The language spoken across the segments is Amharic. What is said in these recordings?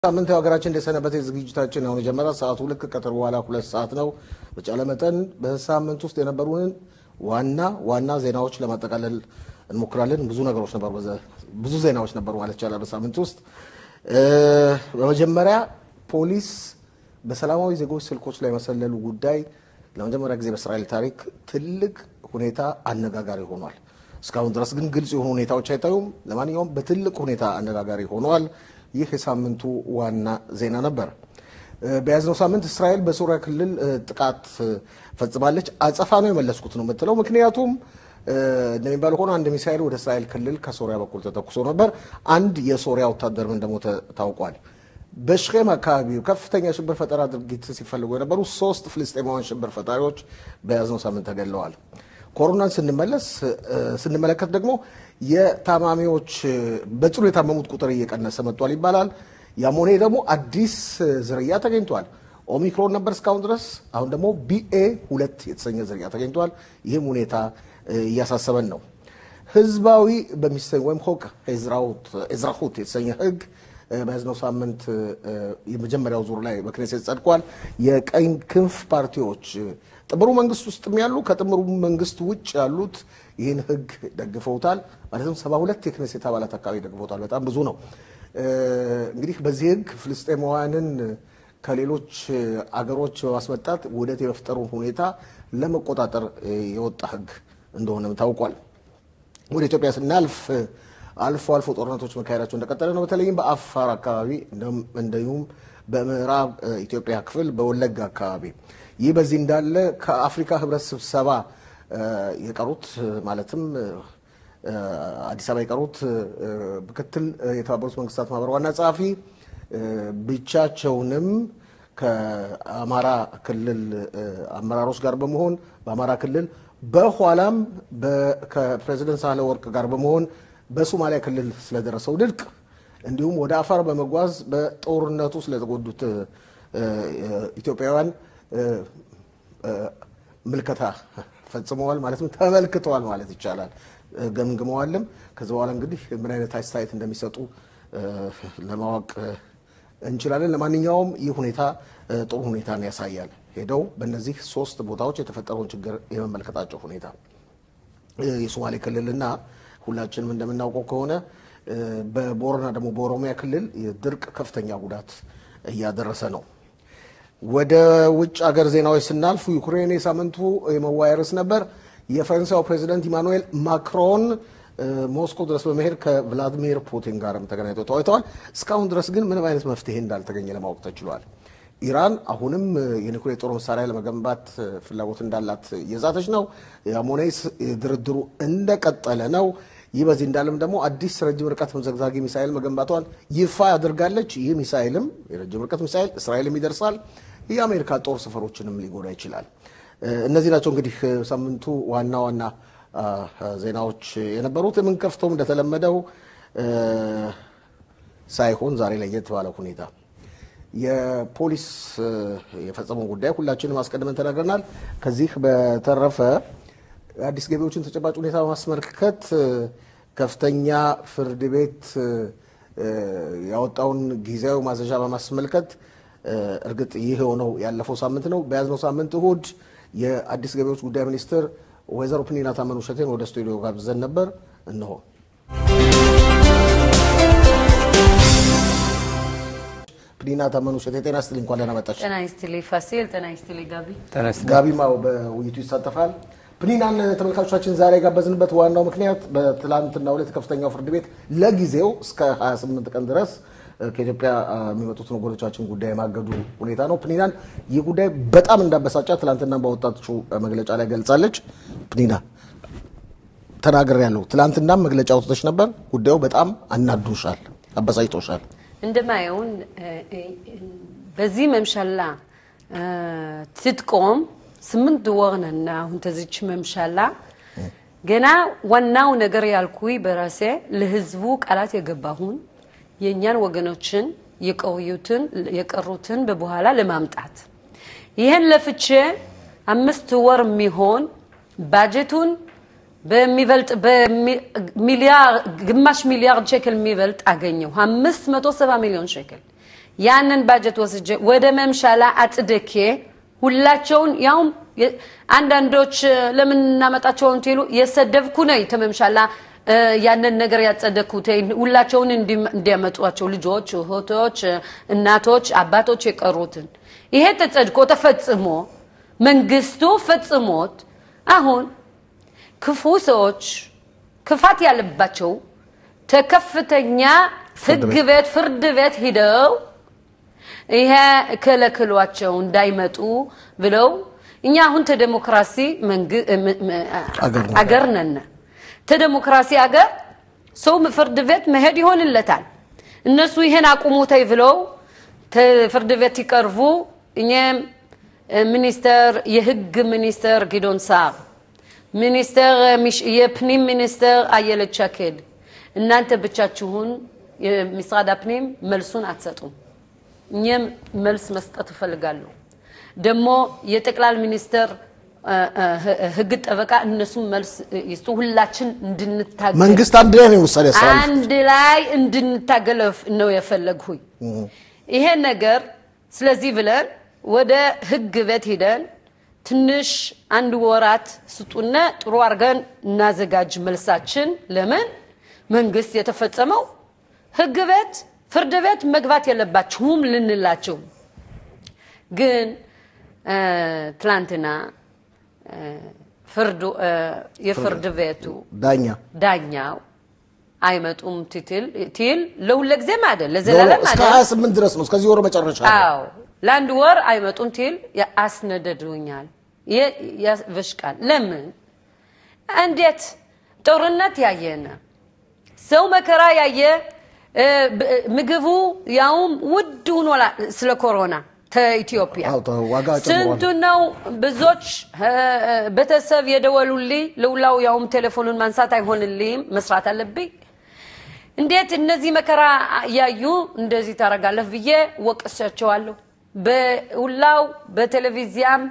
ሳምንት ሀገራችን እንደሰነበተ ዝግጅታችን አሁን የጀመረ ሰዓቱ ልክ ቀትር በኋላ ሁለት ሰዓት ነው። በተቻለ መጠን በሳምንት ውስጥ የነበሩንን ዋና ዋና ዜናዎች ለማጠቃለል እንሞክራለን። ብዙ ነገሮች ነበሩ፣ ብዙ ዜናዎች ነበሩ ማለት ይቻላል በሳምንት ውስጥ። በመጀመሪያ ፖሊስ በሰላማዊ ዜጎች ስልኮች ላይ መሰለሉ ጉዳይ ለመጀመሪያ ጊዜ በእስራኤል ታሪክ ትልቅ ሁኔታ አነጋጋሪ ሆኗል። እስካሁን ድረስ ግን ግልጽ የሆኑ ሁኔታዎች አይታዩም። ለማንኛውም በትልቅ ሁኔታ አነጋጋሪ ሆኗል። ይህ የሳምንቱ ዋና ዜና ነበር። በያዝነው ሳምንት እስራኤል በሶሪያ ክልል ጥቃት ፈጽማለች። አጸፋ ነው የመለስኩት ነው የምትለው። ምክንያቱም እንደሚባለው ሆኖ አንድ ሚሳኤል ወደ እስራኤል ክልል ከሶሪያ በኩል ተተኩሶ ነበር። አንድ የሶሪያ ወታደርም እንደሞተ ታውቋል። በሽኬም አካባቢ ከፍተኛ ሽብር ፈጠራ ድርጊት ሲፈልጉ የነበሩ ሶስት ፍልስጤማውያን ሽብር ፈጣሪዎች በያዝነው ሳምንት ተገለዋል። ኮሮናን ስንመለስ ስንመለከት ደግሞ የታማሚዎች በጽኑ የታመሙት ቁጥር እየቀነሰ መጥቷል ይባላል። ያም ሆነ ደግሞ አዲስ ዝርያ ተገኝቷል። ኦሚክሮን ነበር እስካሁን ድረስ። አሁን ደግሞ ቢኤ ሁለት የተሰኘ ዝርያ ተገኝቷል። ይህም ሁኔታ እያሳሰበን ነው። ህዝባዊ በሚሰኝ ወይም ሆቅ ኤዝራሁት የተሰኘ ህግ በያዝነው ሳምንት የመጀመሪያው ዙር ላይ በክኔሴት ጸድቋል። የቀኝ ክንፍ ፓርቲዎች ጥምሩ መንግስት ውስጥም ያሉ ከጥምሩ መንግስት ውጭ ያሉት ይህን ህግ ደግፈውታል። ማለትም ሰባ ሁለት የክኔሴት አባላት አካባቢ ደግፈውታል። በጣም ብዙ ነው። እንግዲህ በዚህ ህግ ፍልስጤማውያንን ከሌሎች አገሮች በማስመጣት ውህደት የመፍጠሩን ሁኔታ ለመቆጣጠር የወጣ ህግ እንደሆነም ታውቋል። ወደ ኢትዮጵያ ስናልፍ አልፎ አልፎ ጦርነቶች መካሄዳቸው እንደቀጠለ ነው። በተለይም በአፋር አካባቢ እንዲሁም በምዕራብ ኢትዮጵያ ክፍል በወለጋ አካባቢ። ይህ በዚህ እንዳለ ከአፍሪካ ህብረት ስብሰባ የቀሩት ማለትም አዲስ አበባ የቀሩት ምክትል የተባበሩት መንግስታት ማህበር ዋና ጸሐፊ ብቻቸውንም ከአማራ ክልል አመራሮች ጋር በመሆን በአማራ ክልል በኋላም ከፕሬዚደንት ሳህለ ወርቅ ጋር በመሆን በሶማሊያ ክልል ስለደረሰው ድርቅ እንዲሁም ወደ አፋር በመጓዝ በጦርነቱ ስለተጎዱት ኢትዮጵያውያን ምልከታ ፈጽመዋል፣ ማለትም ተመልክተዋል ማለት ይቻላል። ገምግመዋልም። ከዚ በኋላ እንግዲህ ምን አይነት አስተያየት እንደሚሰጡ ለማወቅ እንችላለን። ለማንኛውም ይህ ሁኔታ ጥሩ ሁኔታን ያሳያል። ሄደው በእነዚህ ሶስት ቦታዎች የተፈጠረውን ችግር የመመልከታቸው ሁኔታ የሶማሌ ክልልና ሁላችንም እንደምናውቀው ከሆነ በቦረና ደግሞ በኦሮሚያ ክልል ድርቅ ከፍተኛ ጉዳት እያደረሰ ነው። ወደ ውጭ ሀገር ዜናዎች ስናልፉ ዩክሬን የሳምንቱ የመወያያ ርዕስ ነበር። የፈረንሳዩ ፕሬዚደንት ኢማኑኤል ማክሮን ሞስኮ ድረስ በመሄድ ከቭላዲሚር ፑቲን ጋርም ተገናኝተው ተወያይተዋል። እስካሁን ድረስ ግን ምንም አይነት መፍትሄ እንዳልተገኘ ለማወቅ ተችሏል። ኢራን አሁንም የኒኩሌር ጦር መሳሪያ ለመገንባት ፍላጎት እንዳላት እየዛተች ነው። የአሞኔስ ድርድሩ እንደቀጠለ ነው። ይህ በዚህ እንዳለም ደግሞ አዲስ ረጅም ርቀት ተምዘግዛጊ ሚሳይል መገንባቷን ይፋ ያደርጋለች። ይህ ሚሳይልም የረጅም ርቀት ሚሳይል እስራኤልም ይደርሳል፣ የአሜሪካ ጦር ሰፈሮችንም ሊጎዳ ይችላል። እነዚህ ናቸው እንግዲህ ሳምንቱ ዋና ዋና ዜናዎች የነበሩት። የምንከፍተውም እንደተለመደው ሳይሆን ዛሬ ለየት ባለ ሁኔታ የፖሊስ የፈጸመው ጉዳይ ሁላችንም አስቀድመን ተናግረናል። ከዚህ በተረፈ አዲስ ገቢዎችን ተጨባጭ ሁኔታ በማስመልከት ከፍተኛ ፍርድ ቤት ያወጣውን ጊዜያዊ ማዘዣ በማስመልከት እርግጥ ይህ የሆነው ያለፈው ሳምንት ነው። በያዝነው ሳምንት እሁድ የአዲስ ገቢዎች ጉዳይ ሚኒስትር ወይዘሮ ፕኒና ታመኑ ሸቴን ወደ ስቱዲዮ ጋብዘን ነበር። እነሆ ፕኒና ታመኑ ሸቴ ጤና ስትልኝ እንኳን ደህና መጣሽ። ጤና ይስጥልኝ ፋሲል። ጤና ይስጥልኝ ጋቢ። ጋቢማው በውይይቱ ይሳተፋል። ፕኒናን ተመልካቾቻችን ዛሬ የጋበዝንበት ዋናው ምክንያት በትላንትናው ዕለት ከፍተኛው ፍርድ ቤት ለጊዜው እስከ 28 ቀን ድረስ ከኢትዮጵያ የሚመጡትን ወገኖቻችን ጉዳይ የማገዱ ሁኔታ ነው። ፕኒናን ይህ ጉዳይ በጣም እንዳበሳጫ ትላንትና ባወጣችው መግለጫ ላይ ገልጻለች። ፕኒና ተናገር ያለው ትላንትናም መግለጫ አውጥተሽ ነበር። ጉዳዩ በጣም አናዶሻል፣ አበሳጭቶሻል። እንደማየውን በዚህ መምሻላ ትጥቆም ስምንት ወር ነን አሁን ተዚች መምሻላ ገና ዋናው ነገር ያልኩኝ በራሴ ለህዝቡ ቃላት የገባሁን የእኛን ወገኖችን የቆዩትን የቀሩትን በበኋላ ለማምጣት ይህን ለፍቼ አምስት ወር የሚሆን ባጀቱን በሚበልጥ በሚሊያር ግማሽ ሚሊያርድ ሸክል የሚበልጥ አገኘው። አምስት መቶ ሰባ ሚሊዮን ሸክል ያንን ባጀት ወስጄ ወደ መምሻላ አጽድኬ ሁላቸውን ያውም የ- አንዳንዶች እ፣ ለምን እናመጣቸውን ትሉ የሰደብኩ ነኝ ተመምሻላ እ፣ ያንን ነገር ያጸደኩት ሁላቸውን እንዲ- እንዲያመጧቸው ልጆች፣ እህቶች፣ እ፣ እናቶች፣ አባቶች የቀሩትን ይሄ ተጸድቆ ተፈጽሞ መንግስቱ ፈጽሞት አሁን ክፉ ሰዎች ክፋት ያለባቸው ተከፍተኛ ፍርድ ህግ ቤት ፍርድ ቤት ሂደው ይሄ ከለክሏቸው እንዳይመጡ ብለው እኛ አሁን ተዴሞክራሲ መንግ- ም- ም- አገር ነን። አገር ነን። ተዴሞክራሲ አገር ሰው ፍርድ ቤት መሄድ ይሆንለታል። እነሱ ይሄን አቁሙ ተይ ብለው ተ- ፍርድ ቤት ይቀርቡ። እኛም እ፣ ሚኒስተር የህግ ሚኒስተር ጊዶን ሳር ሚኒስተር ሚሽ- የፕኒም ሚኒስተር አየለች ሸኬድ እናንተ ብቻችሁን የምስራድ አፕኒም መልሱን አትሰጡም። እኛም መልስ መስጠት እፈልጋለሁ። ደግሞ የጠቅላይ ሚኒስተር እ፣ እ፣ ህ- ህግ ጠበቃ እነሱም መልስ ይስጡ። ሁላችን እንድንታገል መንግስት አንድ ላይ ነው ውሳኔ ያስተላልፍ አንድ ላይ እንድንታገል ነው የፈለግሁኝ ይሄ ነገር። ስለዚህ ብለን ወደ ህግ ቤት ሂደን ትንሽ አንድ ወራት ስጡነ ጥሩ አድርገን እናዘጋጅ መልሳችን። ለምን መንግስት የተፈጸመው ህግ ቤት ፍርድ ቤት መግባት የለባችሁም ልንላቸው ግን እ፣ ትላንትና እ፣ ፍርዱ እ፣ የፍርድ ቤቱ ዳኛ ዳኛው አይመጡም ትትል ትል ለሁለ ጊዜም አይደል ለዘላለም እስከ አይደል 28 ድረስ ነው እስከዚህ ወር መጨረሻ ነው። አዎ ለአንድ ወር አይመጡም ትል አስነደዱኛል የ- ያስበሽቃል ለምን እንዴት ጦርነት ያየነ ሰው መከራ ያየ እ፣ ብ- ምግቡ ያውም ውድ ሆኗል ስለ ኮሮና ተኢትዮጵያ አዎ፣ ተ- ዋጋ ጨምሯል። ስንቱ ነው ብዙዎች እ፣ እ፣ ቤተሰብ የደወሉልኝ ለውላው ያውም ቴሌፎኑን ማንሳት አይሆንልኝም መስራት አለብኝ እንዴት እነዚህ መከራ ያዩ እንደዚህ ታደርጋለህ ብዬ ወቅሳቸዋለሁ። በሁላው በቴሌቪዚያም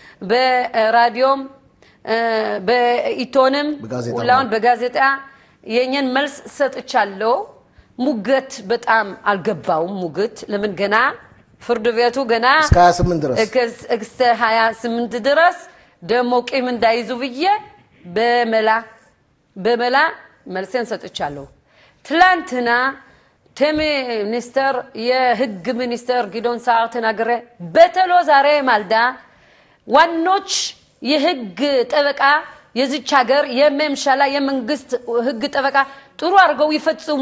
በራዲዮም እ፣ በኢቶንም በጋዜጣ ሁላውን በጋዜጣ የእኛን መልስ ሰጥቻለሁ። ሙገት በጣም አልገባውም። ሙግት ለምን ገና ፍርድ ቤቱ ገና እስከ 28 ድረስ እከስ- እስከ 28 ድረስ ደግሞ ቂም እንዳይዙ ብዬ በመላ በመላ መልሴን ሰጥቻለሁ። ትላንትና ሚኒስተር የህግ ሚኒስተር ጊዶን ሳር ተናገረ። በተሎ ዛሬ ማልዳ ዋኖች የህግ ጠበቃ የዚች ሀገር የመምሻላ የመንግስት ህግ ጠበቃ ጥሩ አድርገው ይፈጽሙ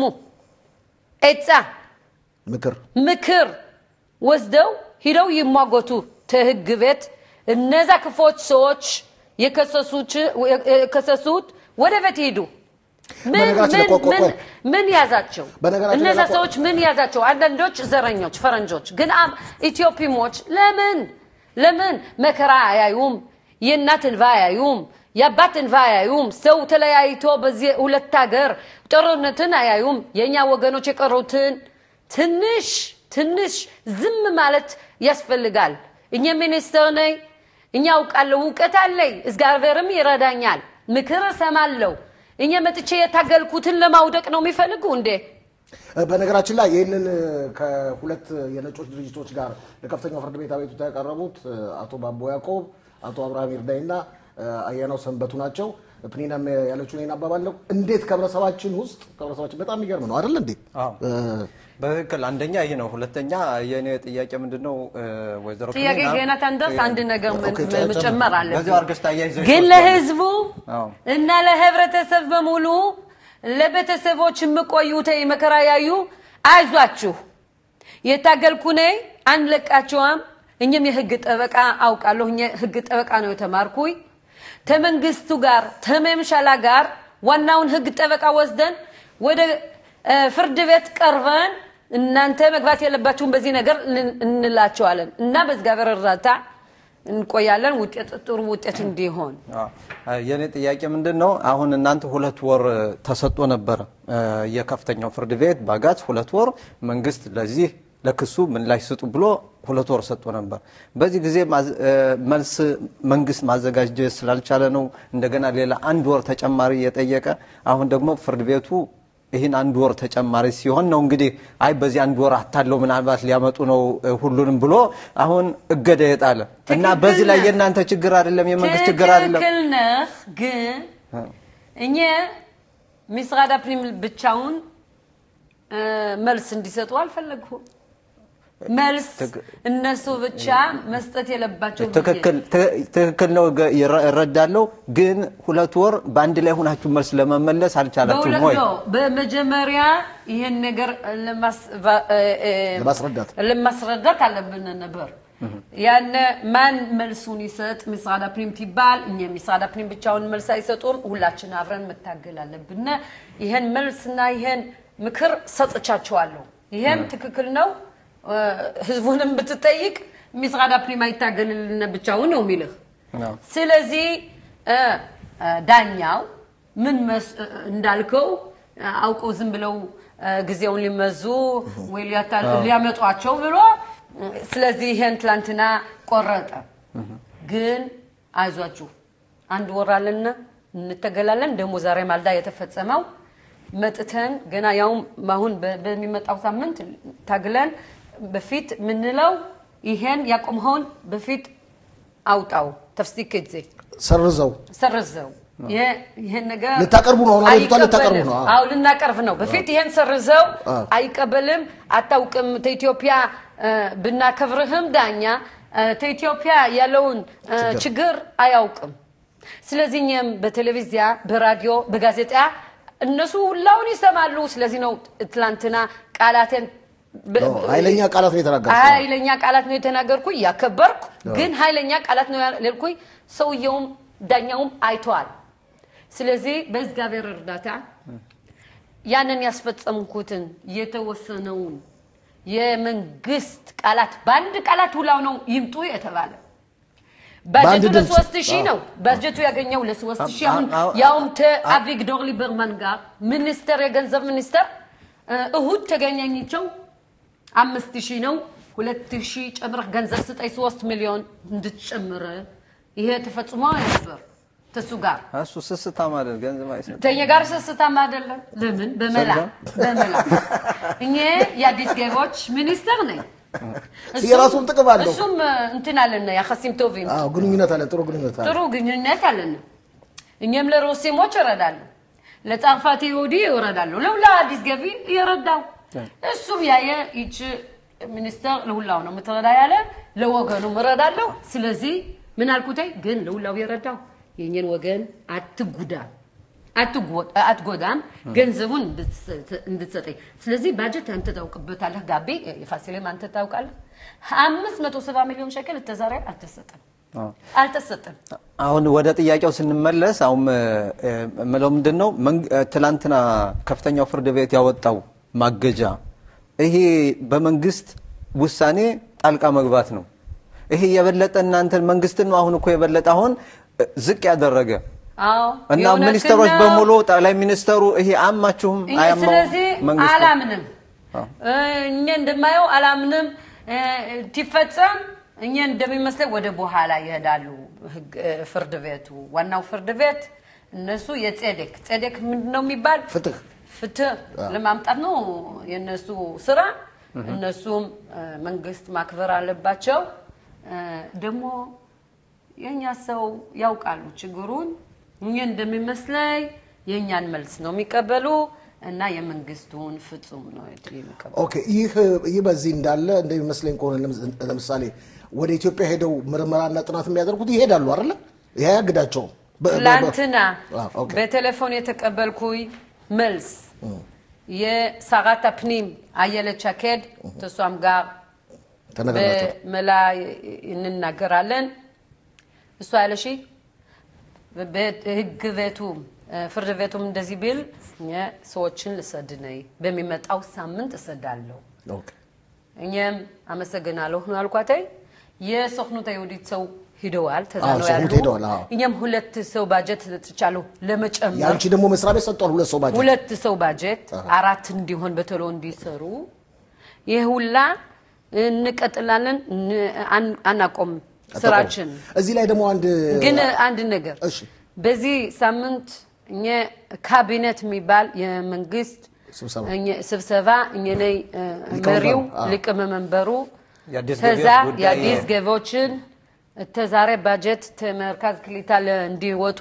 ኤጻ ምክር ምክር ወስደው ሂደው ይሟገቱ ተህግ ቤት እነዛ ክፎች ሰዎች የከሰሱት- የከሰሱት ወደ ቤት ሂዱ። ምን በነገራችን ላይ ምን- ቆይ ቆይ ምን- ቆይ። ምን ያዛቸው? በነገራችን እነዛ ላይ ቆይ- ሰዎች ምን ያዛቸው? አንዳንዶች ዘረኞች፣ ፈረንጆች ግን አም ኢትዮጵሞች ለምን ለምን መከራ አያዩም? የእናት እንባ አያዩም? የአባት እንባ አያዩም? ሰው ተለያይቶ በዚህ ሁለት ሀገር ጦርነትን አያዩም? የእኛ ወገኖች የቀሩትን ትንሽ ትንሽ ዝም ማለት ያስፈልጋል። እኛ ሚኒስትር ነኝ፣ እኛ አውቃለሁ፣ እውቀት አለኝ፣ እግዚአብሔርም ይረዳኛል፣ ምክር እሰማለሁ። እኛ መጥቼ የታገልኩትን ለማውደቅ ነው የሚፈልጉ እንዴ? በነገራችን ላይ ይህንን ከሁለት የነጮች ድርጅቶች ጋር ለከፍተኛው ፍርድ ቤት አቤቱታ ያቀረቡት አቶ ባቦ ያዕቆብ፣ አቶ አብርሃም ይርዳይ እና አያናው ሰንበቱ ናቸው። ፕኒናም ያለችውን ይህን አባባለው እንዴት ከህብረተሰባችን ውስጥ ከህብረተሰባችን በጣም የሚገርም ነው አይደል እንዴ? አዎ። በትክክል አንደኛ ይህ ነው። ሁለተኛ የእኔ ጥያቄ ምንድን ነው ወይዘሮ ጥያቄ ፕኒና፣ ገና ታንደርስ አንድ ነገር ም- ኦኬ፣ ም- መጨመር በዚያው አለብን። አድርገሽ ታያይዘሽ ግን ትወስጃለሽ። ለህዝቡ አዎ። እና ለህብረተሰብ በሙሉ ለቤተሰቦች የምቆዩት መከራ ያዩ አይዟችሁ፣ የታገልኩ ነኝ፣ አንለቃቸዋም። እኛም የህግ ጠበቃ አውቃለሁ። እኛ ህግ ጠበቃ ነው የተማርኩኝ። ተመንግስቱ ጋር ተመምሻላ ጋር ዋናውን ህግ ጠበቃ ወስደን ወደ እ፣ ፍርድ ቤት ቀርበን እናንተ መግባት የለባችሁም በዚህ ነገር ልን- እንላቸዋለን እና በእግዚአብሔር እርዳታ እንቆያለን። ውጤት ጥሩ ውጤት እንዲሆን አዎ። የእኔ ጥያቄ ምንድን ነው? አሁን እናንተ ሁለት ወር ተሰጥቶ ነበረ እ፣ የከፍተኛው ፍርድ ቤት ባጋዝ ሁለት ወር መንግስት ለዚህ ለክሱ ምላሽ ስጡ ብሎ ሁለት ወር ሰጥቶ ነበር። በዚህ ጊዜ ማዝ- እ፣ መልስ መንግስት ማዘጋጀት ስላልቻለ ነው እንደገና ሌላ አንድ ወር ተጨማሪ የጠየቀ። አሁን ደግሞ ፍርድ ቤቱ ይህን አንድ ወር ተጨማሪ ሲሆን ነው እንግዲህ አይ በዚህ አንድ ወር አታለው ምናልባት ሊያመጡ ነው እ፣ ሁሉንም ብሎ አሁን እገዳ የጣለ እና ትክክል በዚህ ላይ ነህ። የእናንተ ችግር አይደለም፣ የመንግስት ችግር አይደለም። ትክክል ነህ፣ ግን እኛ ሚስራድ አፕሪም ብቻውን እ፣ መልስ እንዲሰጡ አልፈለግሁም። መልስ እነሱ ብቻ መስጠት የለባቸው ብዬ ትክክል ት- ትክክል ነው፣ ገ- ይረ- እረዳለሁ። ግን ሁለት ወር በአንድ ላይ ሆናችሁ መልስ ለመመለስ አልቻላችሁም በሁለት ወይ? ነው። በመጀመሪያ ይህን ነገር ለማስ- ቫ- እ- እ- ለማስረዳት ለማስረዳት አለብን ነበር። ያነ ማን መልሱን ይሰጥ? ሚስራድ አፕሪም ትባል። እኛ ሚስራድ አፕሪም ብቻውን መልስ አይሰጡም። ሁላችን አብረን መታገል አለብን። ይህን መልስና ይህን ምክር ሰጥቻቸዋለሁ። ይህም ትክክል ነው። እ፣ ህዝቡንም ብትጠይቅ ሚስራድ አፕሪም አይታገልልን ብቻውን ነው የሚልህ። አዎ። ስለዚህ እ፣ እ፣ ዳኛው ምን መስ- እ፣ እንዳልከው እ፣ አውቀው ዝም ብለው እ፣ ጊዜውን ሊመዙ ወይ ሊያታ- ሊያመጧቸው ብሎ እ፣ ስለዚህ ይሄን ትላንትና ቆረጠ። ግን አይዟችሁ አንድ ወር አለና እንተገላለን። ደግሞ ዛሬ ማልዳ የተፈጸመው መጥተን ገና ያውም አሁን በ- በሚመጣው ሳምንት ታግለን በፊት ምንለው ይሄን ያቆምኸውን በፊት አውጣው ተፍሲክ ጊዜ ሰርዘው ሰርዘው ይሄ- ይሄን ነገር ልታቀርቡ ነው አሁን አቤቱታ ልታቀርቡ አይቀበልም። ነው። አዎ። አዎ ልናቀርብ ነው። በፊት ይሄን ሰርዘው አዎ። አይቀበልም፣ አታውቅም። ተኢትዮጵያ እ፣ ብናከብርህም ዳኛ እ፣ ተኢትዮጵያ ያለውን እ፣ ችግር አያውቅም። ስለዚህ እኛም በቴሌቪዚያ፣ በራዲዮ፣ በጋዜጣ እነሱ ሁላውን ይሰማሉ። ስለዚህ ነው ትላንትና ቃላቴን በ- ነው፣ ኃይለኛ ቃላት ነው የተናገርኩት። ኃይለኛ ቃላት ነው የተናገርኩ እያከበርኩ ግን ኃይለኛ ቃላት ነው ያልኩኝ። ሰውየውም ዳኛውም አይተዋል። ስለዚህ በእግዚአብሔር እርዳታ ያንን ያስፈጸምኩትን የተወሰነውን የመንግስት ቃላት በአንድ ቃላት ሁላው ነው ይምጡ የተባለ ባጀቱ በአንድ ድምፅ። ለሶስት ሺህ ነው ባጀቱ ያገኘው ለሶስት ሺህ አሁን አዎ፣ አዎ፣ ያውም ከአቪግዶር ሊበርማን ጋር ሚኒስተር የገንዘብ ሚኒስተር እ፣ እሁድ ተገናኝቸው አምስት ሺህ ነው ሁለት ሺህ ጨምረህ ገንዘብ ስጠኝ ሶስት ሚሊዮን እንድትጨምር ይሄ ተፈጽሞ ነበር ተሱ ጋር እሱ ስስታም አይደል ገንዘብ አይሰጥም። ተኛ ጋር ስስታም አይደለም። ለምን በመላ በመላ እኔ የአዲስ ገቢዎች ሚኒስተር ነኝ። እሱም- የራሱም ጥቅም አለው። እሱም እንትን አለን ያኸሲም ቶቪም አዎ፣ ግንኙነት አለ፣ ጥሩ ግንኙነት አለ። ጥሩ ግንኙነት አለን። እኛም ለሮሴሞች እረዳለሁ፣ ለጻፋት ይሁዲ እረዳለሁ፣ ለሁላ አዲስ ገቢ እየረዳው እሱም ያየ ይች ሚኒስተር ለሁላው ነው የምትረዳ ያለ ለወገኑም እረዳለሁ። ስለዚህ ምን አልኩተይ ግን ለሁላው የረዳው የእኛን ወገን አትጉዳ አትጎ- አትጎዳም ገንዘቡን እንድትሰጥ- እንድትሰጠኝ። ስለዚህ ባጀት አንተ ታውቅበታለህ። ጋቤ የፋሲሌም አንተ ታውቃለህ። አምስት መቶ ሰባ ሚሊዮን ሸቀል ተዛሬ አልተሰጠም አዎ። አልተሰጠም። አሁን ወደ ጥያቄው ስንመለስ አሁን እ፣ የምለው ምንድን ነው መንግ- እ፣ ትላንትና ከፍተኛው ፍርድ ቤት ያወጣው ማገጃ ይሄ በመንግስት ውሳኔ ጣልቃ መግባት ነው። ይሄ የበለጠ እናንተን መንግስትን ነው አሁን እኮ የበለጠ አሁን እ፣ ዝቅ ያደረገ አዎ እና የእውነትን ሚኒስተሮች ነው። በሙሉ ጠቅላይ ሚኒስተሩ ይሄ አያማችሁም? እኛ አያማውም? ስለዚህ መንግስቱ? አላምንም። አዎ። እኛ እንደማየው አላምንም። እ፣ ትፈጸም እኛ እንደሚመስለኝ ወደ በኋላ ይሄዳሉ። ህግ- እ፣ ፍርድ ቤቱ ዋናው ፍርድ ቤት እነሱ የጼዴክ ጼዴክ ምንድን ነው የሚባል ፍትህ ፍትህ ለማምጣት ነው የእነሱ ስራ። እነሱም እ፣ መንግስት ማክበር አለባቸው። እ፣ ደግሞ የእኛ ሰው ያውቃሉ ችግሩን። እኛ እንደሚመስለኝ የእኛን መልስ ነው የሚቀበሉ እና የመንግስቱን ፍጹም ነው የሚቀበሉ። ኦኬ ይህ ይህ በዚህ እንዳለ እንደሚመስለኝ ከሆነ ለምስ- ለምሳሌ ወደ ኢትዮጵያ ሄደው ምርመራና ጥናት የሚያደርጉት ይሄዳሉ አይደለ? ይሄ አያግዳቸውም። በ- በ- በ- ትላንትና አዎ፣ ኦኬ። በቴሌፎን የተቀበልኩኝ መልስ የሰራት ፕኒም አየለች አኬድ ተሷም ጋር ተነጋግራቸው በመላ እንናገራለን። እሷ ያለሽ ህግ ቤቱም ፍርድ ቤቱም እንደዚህ ቢል እኛ ሰዎችን ልሰድ ነይ በሚመጣው ሳምንት እሰዳለሁ። ኦኬ። እኛም አመሰግናለሁ ነው አልኳተይ። የሶክኑት አይሁዲት ሰው ሂደዋል፣ ተዛ አዎ፣ ነው ሶክኑት ያሉ። ሄደዋል፣ አዎ። እኛም ሁለት ሰው ባጀት ሰጥቻለሁ ለመጨመር የአንቺ ደግሞ መስሪያ ቤት ሰጥቷል ሁለት ሰው ባጀት። ሁለት ሰው ባጀት አራት እንዲሆን በቶሎ እንዲሰሩ ይህ ሁላ እንቀጥላለን፣ ን- አን- አናቆምም ስራችን። እዚህ ላይ ደግሞ አንድ ግን አንድ ነገር እሺ በዚህ ሳምንት እኛ ካቢኔት የሚባል የመንግስት ስብሰባ እኘ- ስብሰባ እኘ ነይ እ፣ ሊቀመንበሩ፣ መሪው አዎ። ሊቀመንበሩ የአዲስ ተዛ ገቢዎች ጉዳይ የአዲስ ገቢዎችን ተዛሬ ባጀት ተመርካዝ ክሊታ እንዲወጡ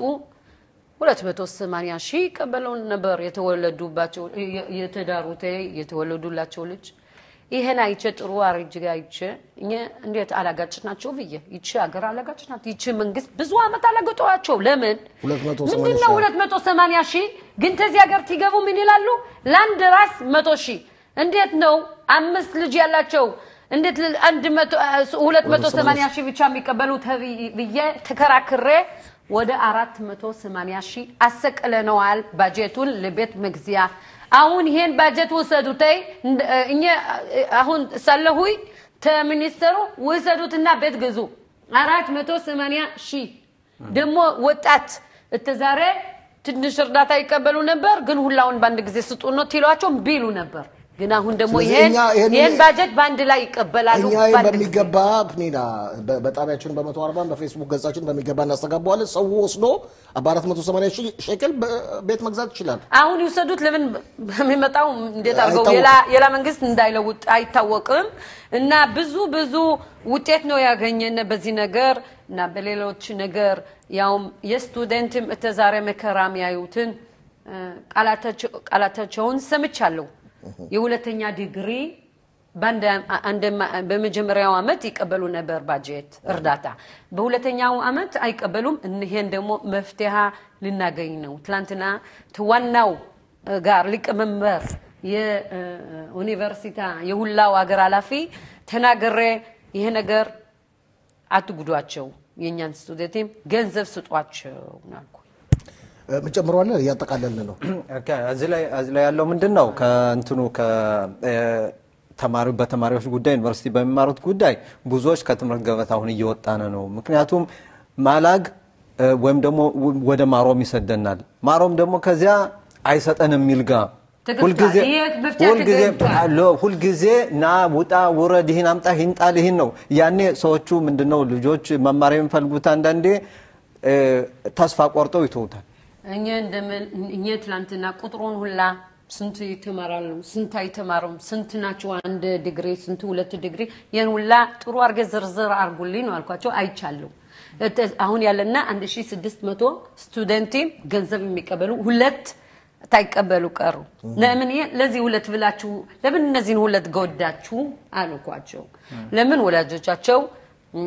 280 ሺህ ይቀበለው ነበር የተወለዱባቸው የ- የተዳሩት የተወለዱላቸው ልጅ ይሄን አይቼ ጥሩ አርጅ አይቼ እኛ እንዴት አላጋጭ ናቸው ብዬ ይቺ ሀገር አላጋጭ ናት። ይቺ መንግስት ብዙ አመት አላገጠዋቸው። ለምን 280 ምንድን ነው 280 ሺህ ግን ተዚህ ሀገር ትገቡ ምን ይላሉ? ለአንድ ራስ መቶ ሺህ እንዴት ነው አምስት ልጅ ያላቸው እንዴት ል- አንድ መቶ ሁለት መቶ ሰማንያ ሺህ ብቻ የሚቀበሉ ተብይ- ብዬ ተከራክሬ ወደ አራት መቶ ሰማንያ ሺህ አሰቅለነዋል ባጀቱን ለቤት መግዚያ። አሁን ይሄን ባጀት ውሰዱተይ እንደ- እኛ አሁን ሳለሁይ ተሚኒስተሩ ውሰዱትና ቤት ግዙ አራት መቶ ሰማንያ ሺህ ደግሞ ወጣት እተዛሬ ትንሽ እርዳታ ይቀበሉ ነበር፣ ግን ሁላውን በአንድ ጊዜ ስጡ ነው ትሏቸው ቢሉ ነበር። ግን አሁን ደግሞ ስለዚህ ይሄን እኛ ይሄንን- ይሄን ባጀት በአንድ ላይ ይቀበላሉ። እኛ ይህን በአንድ ጊዜ። በሚገባ ፕኒና በ- በጣቢያችን በመቶ አርባን በፌስቡክ ገጻችን በሚገባ እናስተጋባዋለን። ሰው ወስዶ በአራት መቶ ሰማንያ ሺህ ሸቅል ቤት መግዛት ይችላል። አሁን ይውሰዱት። ለምን በሚመጣው እንዴት አድርገው አይታወቅም። ሌላ ሌላ መንግስት እንዳይለውጥ አይታወቅም። እና ብዙ ብዙ ውጤት ነው ያገኘን በዚህ ነገር እና በሌሎች ነገር ያውም የስቱደንትም እተዛሬ መከራ የሚያዩትን እ፣ ቃላታቸው- ቃላታቸውን ሰምቻለሁ። የሁለተኛ ዲግሪ በአንድ አንድ በመጀመሪያው አመት ይቀበሉ ነበር ባጀት እርዳታ፣ በሁለተኛው አመት አይቀበሉም። እኒሄን ደግሞ መፍትሄ ልናገኝ ነው። ትላንትና ዋናው ጋር ሊቀመንበር የዩኒቨርሲታ የሁላው ሀገር ኃላፊ ተናግሬ ይሄ ነገር አትጉዷቸው፣ የእኛን ስቱደንትም ገንዘብ ስጧቸው ናልኩ። ምጨምረዋለ እያጠቃለልን ነው። ኦኬ፣ እዚህ ላይ እዚህ ላይ ያለው ምንድን ነው ከእንትኑ ከተማሪ በተማሪዎች ጉዳይ ዩኒቨርሲቲ በሚማሩት ጉዳይ ብዙዎች ከትምህርት ገበታ አሁን እየወጣን ነው። ምክንያቱም ማላግ እ፣ ወይም ደግሞ ወደ ማሮም ይሰደናል። ማሮም ደግሞ ከዚያ አይሰጠንም የሚል ጋ ተገፍቷል። ሁልጊዜ ይሄ መፍትሄ ሁልጊዜ ተገኝቷል። አሎ፣ ሁልጊዜ ና ውጣ ውረድ፣ ይህን አምጣ፣ ይህን ጣል፣ ይህን ነው ያኔ ሰዎቹ ምንድነው ልጆች መማር የሚፈልጉት አንዳንዴ እ፣ ተስፋ ቆርጠው ይተውታል። እኛ እንደምን እኛ ትላንትና ቁጥሩን ሁላ ስንት ይተማራሉ፣ ስንት አይተማሩም፣ ስንት ናቸው አንድ ዲግሪ፣ ስንት ሁለት ዲግሪ፣ ይህን ሁላ ጥሩ አርገ ዝርዝር አርጉልኝ ነው አልኳቸው። አይቻለሁ። እተ- አሁን ያለና 1600 ስቱደንቲ ገንዘብ የሚቀበሉ ሁለት ታይቀበሉ ቀሩ። ለምን ይሄ ለዚህ ሁለት ብላችሁ ለምን እነዚህን ሁለት ጎዳችሁ አልኳቸው። ለምን ወላጆቻቸው እም፣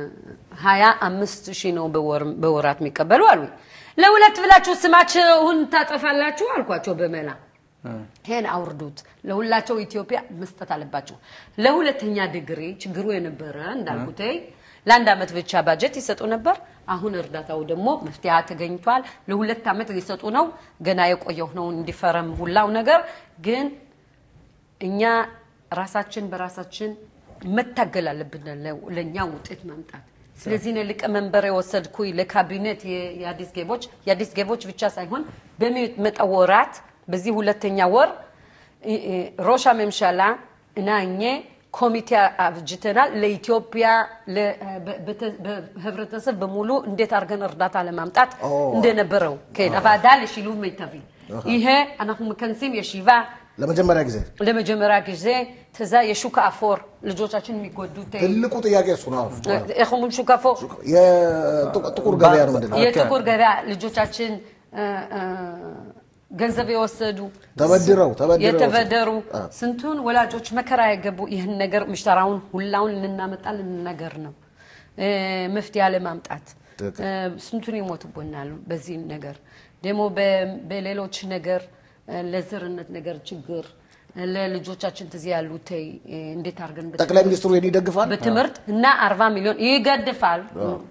ሀያ አምስት ሺህ ነው በወር- በወራት የሚቀበሉ አሉኝ። ለሁለት ብላችሁ ስማቸውን ታጠፋላችሁ አልኳቸው በመላ ይሄን አውርዱት። ለሁላቸው ኢትዮጵያ መስጠት አለባቸው። ለሁለተኛ ዲግሪ ችግሩ የነበረ እንዳልኩት ለአንድ አመት ብቻ ባጀት ይሰጡ ነበር። አሁን እርዳታው ደግሞ መፍትሄ ተገኝቷል። ለሁለት አመት ሊሰጡ ነው። ገና የቆየው ነው እንዲፈረም ሁላው ነገር ግን እኛ ራሳችን በራሳችን መታገል አለብን ለ- ለእኛ ውጤት ማምጣት። ስለዚህ ነው ሊቀመንበር የወሰድኩኝ ለካቢኔት የ- የአዲስ ገቦች የአዲስ ገቦች ብቻ ሳይሆን በሚመጣው ወራት በዚህ ሁለተኛ ወር እ- እ፣ ሮሻ መምሻላ እና እኘ ኮሚቴ አብጅተናል። ለኢትዮጵያ ለ- በ- በተ- በህብረተሰብ በሙሉ እንዴት አድርገን እርዳታ ለማምጣት እንደነበረው ከዳቫዳ ለሽሉብ ሚטבי ይሄ אנחנו מכנסים ישיבה ለመጀመሪያ ጊዜ ለመጀመሪያ ጊዜ ተዛ የሹክ አፎር ልጆቻችን የሚጎዱት ትልቁ ጥያቄ እሱ ነው። איך אומרים שוק אפור? የጥቁር ገበያ ነው ምንድን ነው? የጥቁር ገበያ ልጆቻችን እ፣ እ፣ ገንዘብ የወሰዱ ተበድረው ተበድረው የተበደሩ ስንቱን ወላጆች መከራ የገቡ ይህን ነገር ምሽተራውን ሁላውን ልናመጣ ልንነገር ነው እ፣ መፍትሄ ለማምጣት ትክክል። እ፣ ስንቱን ይሞትቦናል። በዚህ ነገር ደግሞ በ- በሌሎች ነገር እ፣ ለዘርነት ነገር ችግር እ፣ ለልጆቻችን ትዚህ ያሉት እ፣ እንዴት አድርገን በ- ጠቅላይ ሚኒስትሩ ይህን ይደግፋል። በትምህርት እና አርባ ሚሊዮን ይገድፋል።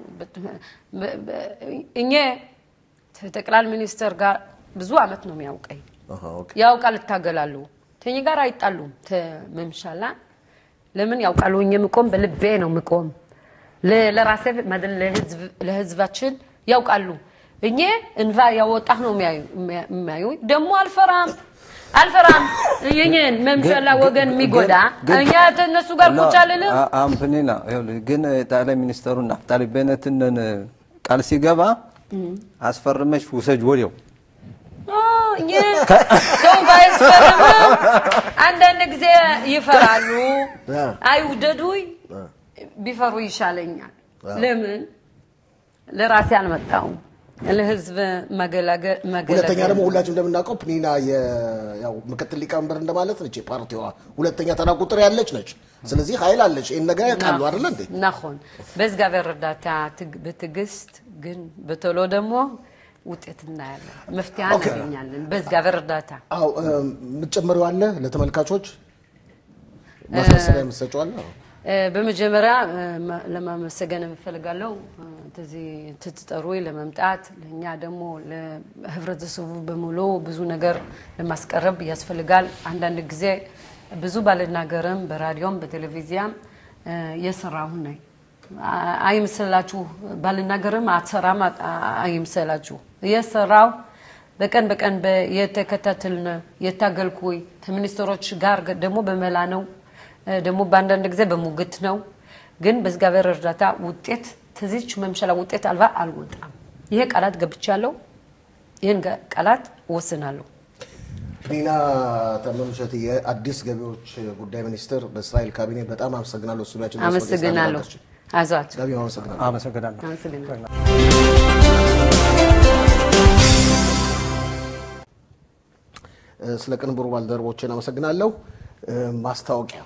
እኛ ጠቅላይ ሚኒስትር ጋር ብዙ አመት ነው የሚያውቀኝ አሃ፣ ኦኬ። ያውቃል፣ እታገላሉ። ተኝ ጋር አይጣሉም። ተመምሻላ ለምን ያውቃሉ? እኛ ምቆም በልቤ ነው ምቆም ለ- ለራሴ ማለ- ለህዝብ- ለህዝባችን ያውቃሉ። እኛ እንባ ያወጣህ ነው የሚያዩ የሚያዩ ደግሞ አልፈራም አልፈራም። የኛን መምሻላ ወገን የሚጎዳ እኛ እነሱ ጋር ቁጭ አልልም። አምፕኒና ግን ጠቅላይ ሚኒስተሩ ናፍጣሊ ቤነትን ቃል ሲገባ አስፈርመሽ ውሰጅ ወዲያው ኦ፣ እኛ ሰው ባያስፈርምም አንዳንድ ጊዜ ይፈራሉ። አ። አይውደዱኝ ቢፈሩ ይሻለኛል። ለምን ለራሴ አልመጣሁም፣ ለህዝብ መገላገል ሁለተኛ ደግሞ ሁላችን እንደምናውቀው ፕኒና የ- ያው ምክትል ሊቀመንበር እንደማለት ነች። የፓርቲዋ ሁለተኛ ተራ ቁጥር ያለች ነች። ስለዚህ ኃይል አለች። ይህን ነገር ያውቃሉ አይደለ እንዴ? ናሆን በእግዚአብሔር እርዳታ ትግ- በትዕግስት ግን በቶሎ ደግሞ ውጤት እናያለን፣ መፍትሄ ኦኬ። እናገኛለን በእግዚአብሔር እርዳታ። አዎ የምትጨምሪው አለ ለተመልካቾች ማሳሰቢያ የምትሰጪው አለ? አዎ። እ፣ በመጀመሪያ እ፣ ማ- ለማመሰገን የምፈልጋለው እዚህ ትትጠሩ ለመምጣት ለእኛ ደግሞ ለህብረተሰቡ በሙሉ ብዙ ነገር ለማስቀረብ ያስፈልጋል። አንዳንድ ጊዜ ብዙ ባልናገርም በራዲዮም በቴሌቪዚያም እ፣ የሰራሁ ነኝ። አ- አይምሰላችሁ ባልናገርም አትሰራም አ- አ- አይምሰላችሁ የሰራው በቀን በቀን በ- የተከታተልን የታገልኩኝ ከሚኒስትሮች ጋር ደግሞ በመላ ነው እ፣ ደግሞ በአንዳንድ ጊዜ በሙግት ነው። ግን በእግዚአብሔር እርዳታ ውጤት ከዚች መምሸላ ውጤት አልባ አልወጣም። ይሄ ቃላት ገብቻለሁ። ይህን ገ- ቃላት እወስናለሁ። ፕኒና ተመም እሸቴ የአዲስ ገቢዎች ጉዳይ ሚኒስትር በእስራኤል ካቢኔ በጣም አመሰግናለሁ። ስቱዲያችን ድረስ መጥተሽ አመሰግናለሁ። ስለመጣሽ። አይዟችሁ። ጋቢ አመሰግናለሁ። አመሰግናለሁ። አመሰግናለሁ። እ፣ ስለ ቅንብሩ ባልደረቦችን አመሰግናለሁ። እ፣ ማስታወቂያ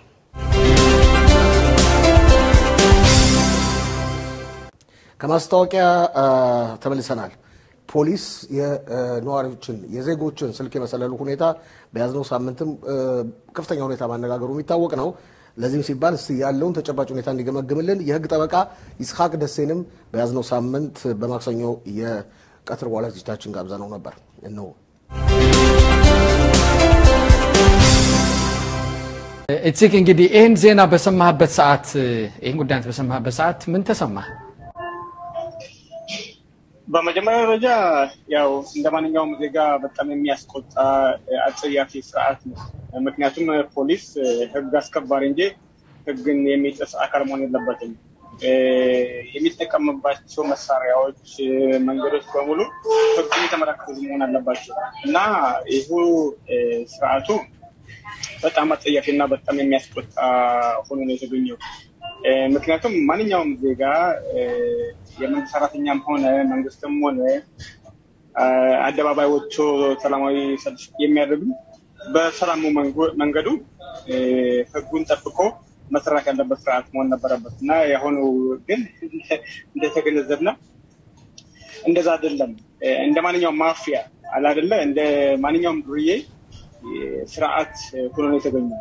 ከማስታወቂያ አ፣ ተመልሰናል። ፖሊስ የነዋሪዎችን የዜጎችን ስልክ የመሰለሉ ሁኔታ በያዝነው ሳምንትም እ፣ ከፍተኛ ሁኔታ ማነጋገሩ የሚታወቅ ነው። ለዚህም ሲባል እስቲ ያለውን ተጨባጭ ሁኔታ እንዲገመግምልን የሕግ ጠበቃ ይስሐቅ ደሴንም በያዝነው ሳምንት በማክሰኞ የቀትር በኋላ ዝግጅታችን ጋብዘነው ነበር። እነሆ እጅግ እንግዲህ ይህን ዜና በሰማህበት ሰዓት ይህን ጉዳይ በሰማህበት ሰዓት ምን ተሰማ? በመጀመሪያ ደረጃ ያው እንደ ማንኛውም ዜጋ በጣም የሚያስቆጣ እ፣ አጸያፊ ስርዓት ነው። ምክንያቱም እ፣ ፖሊስ እ፣ ህግ አስከባሪ እንጂ ህግን የሚጥስ አካል መሆን የለበትም። እ፣ የሚጠቀምባቸው መሳሪያዎች፣ እ፣ መንገዶች በሙሉ ህግን የተመለከቱ መሆን አለባቸው እና ይሁ እ፣ ስርዓቱ በጣም አጸያፊ እና በጣም የሚያስቆጣ ሆኖ ነው የተገኘው። እ፣ ምክንያቱም ማንኛውም ዜጋ እ፣ የመንግስት ሰራተኛም ሆነ መንግስትም ሆነ አ፣ አደባባይ ወጥቶ ሰላማዊ ሰልፍ የሚያደርጉ በሰላሙ መንጎ- መንገዱ እ፣ ህጉን ጠብቆ መስራት ያለበት ስርዓት መሆን ነበረበት እና የአሁኑ ግን እንደተገነዘብነው እንደዛ አይደለም። እ፣ እንደ ማንኛውም ማፊያ አላደለ እንደ ማንኛውም ዱርዬ እ፣ ስርዓት ሆኖ ነው የተገኘው።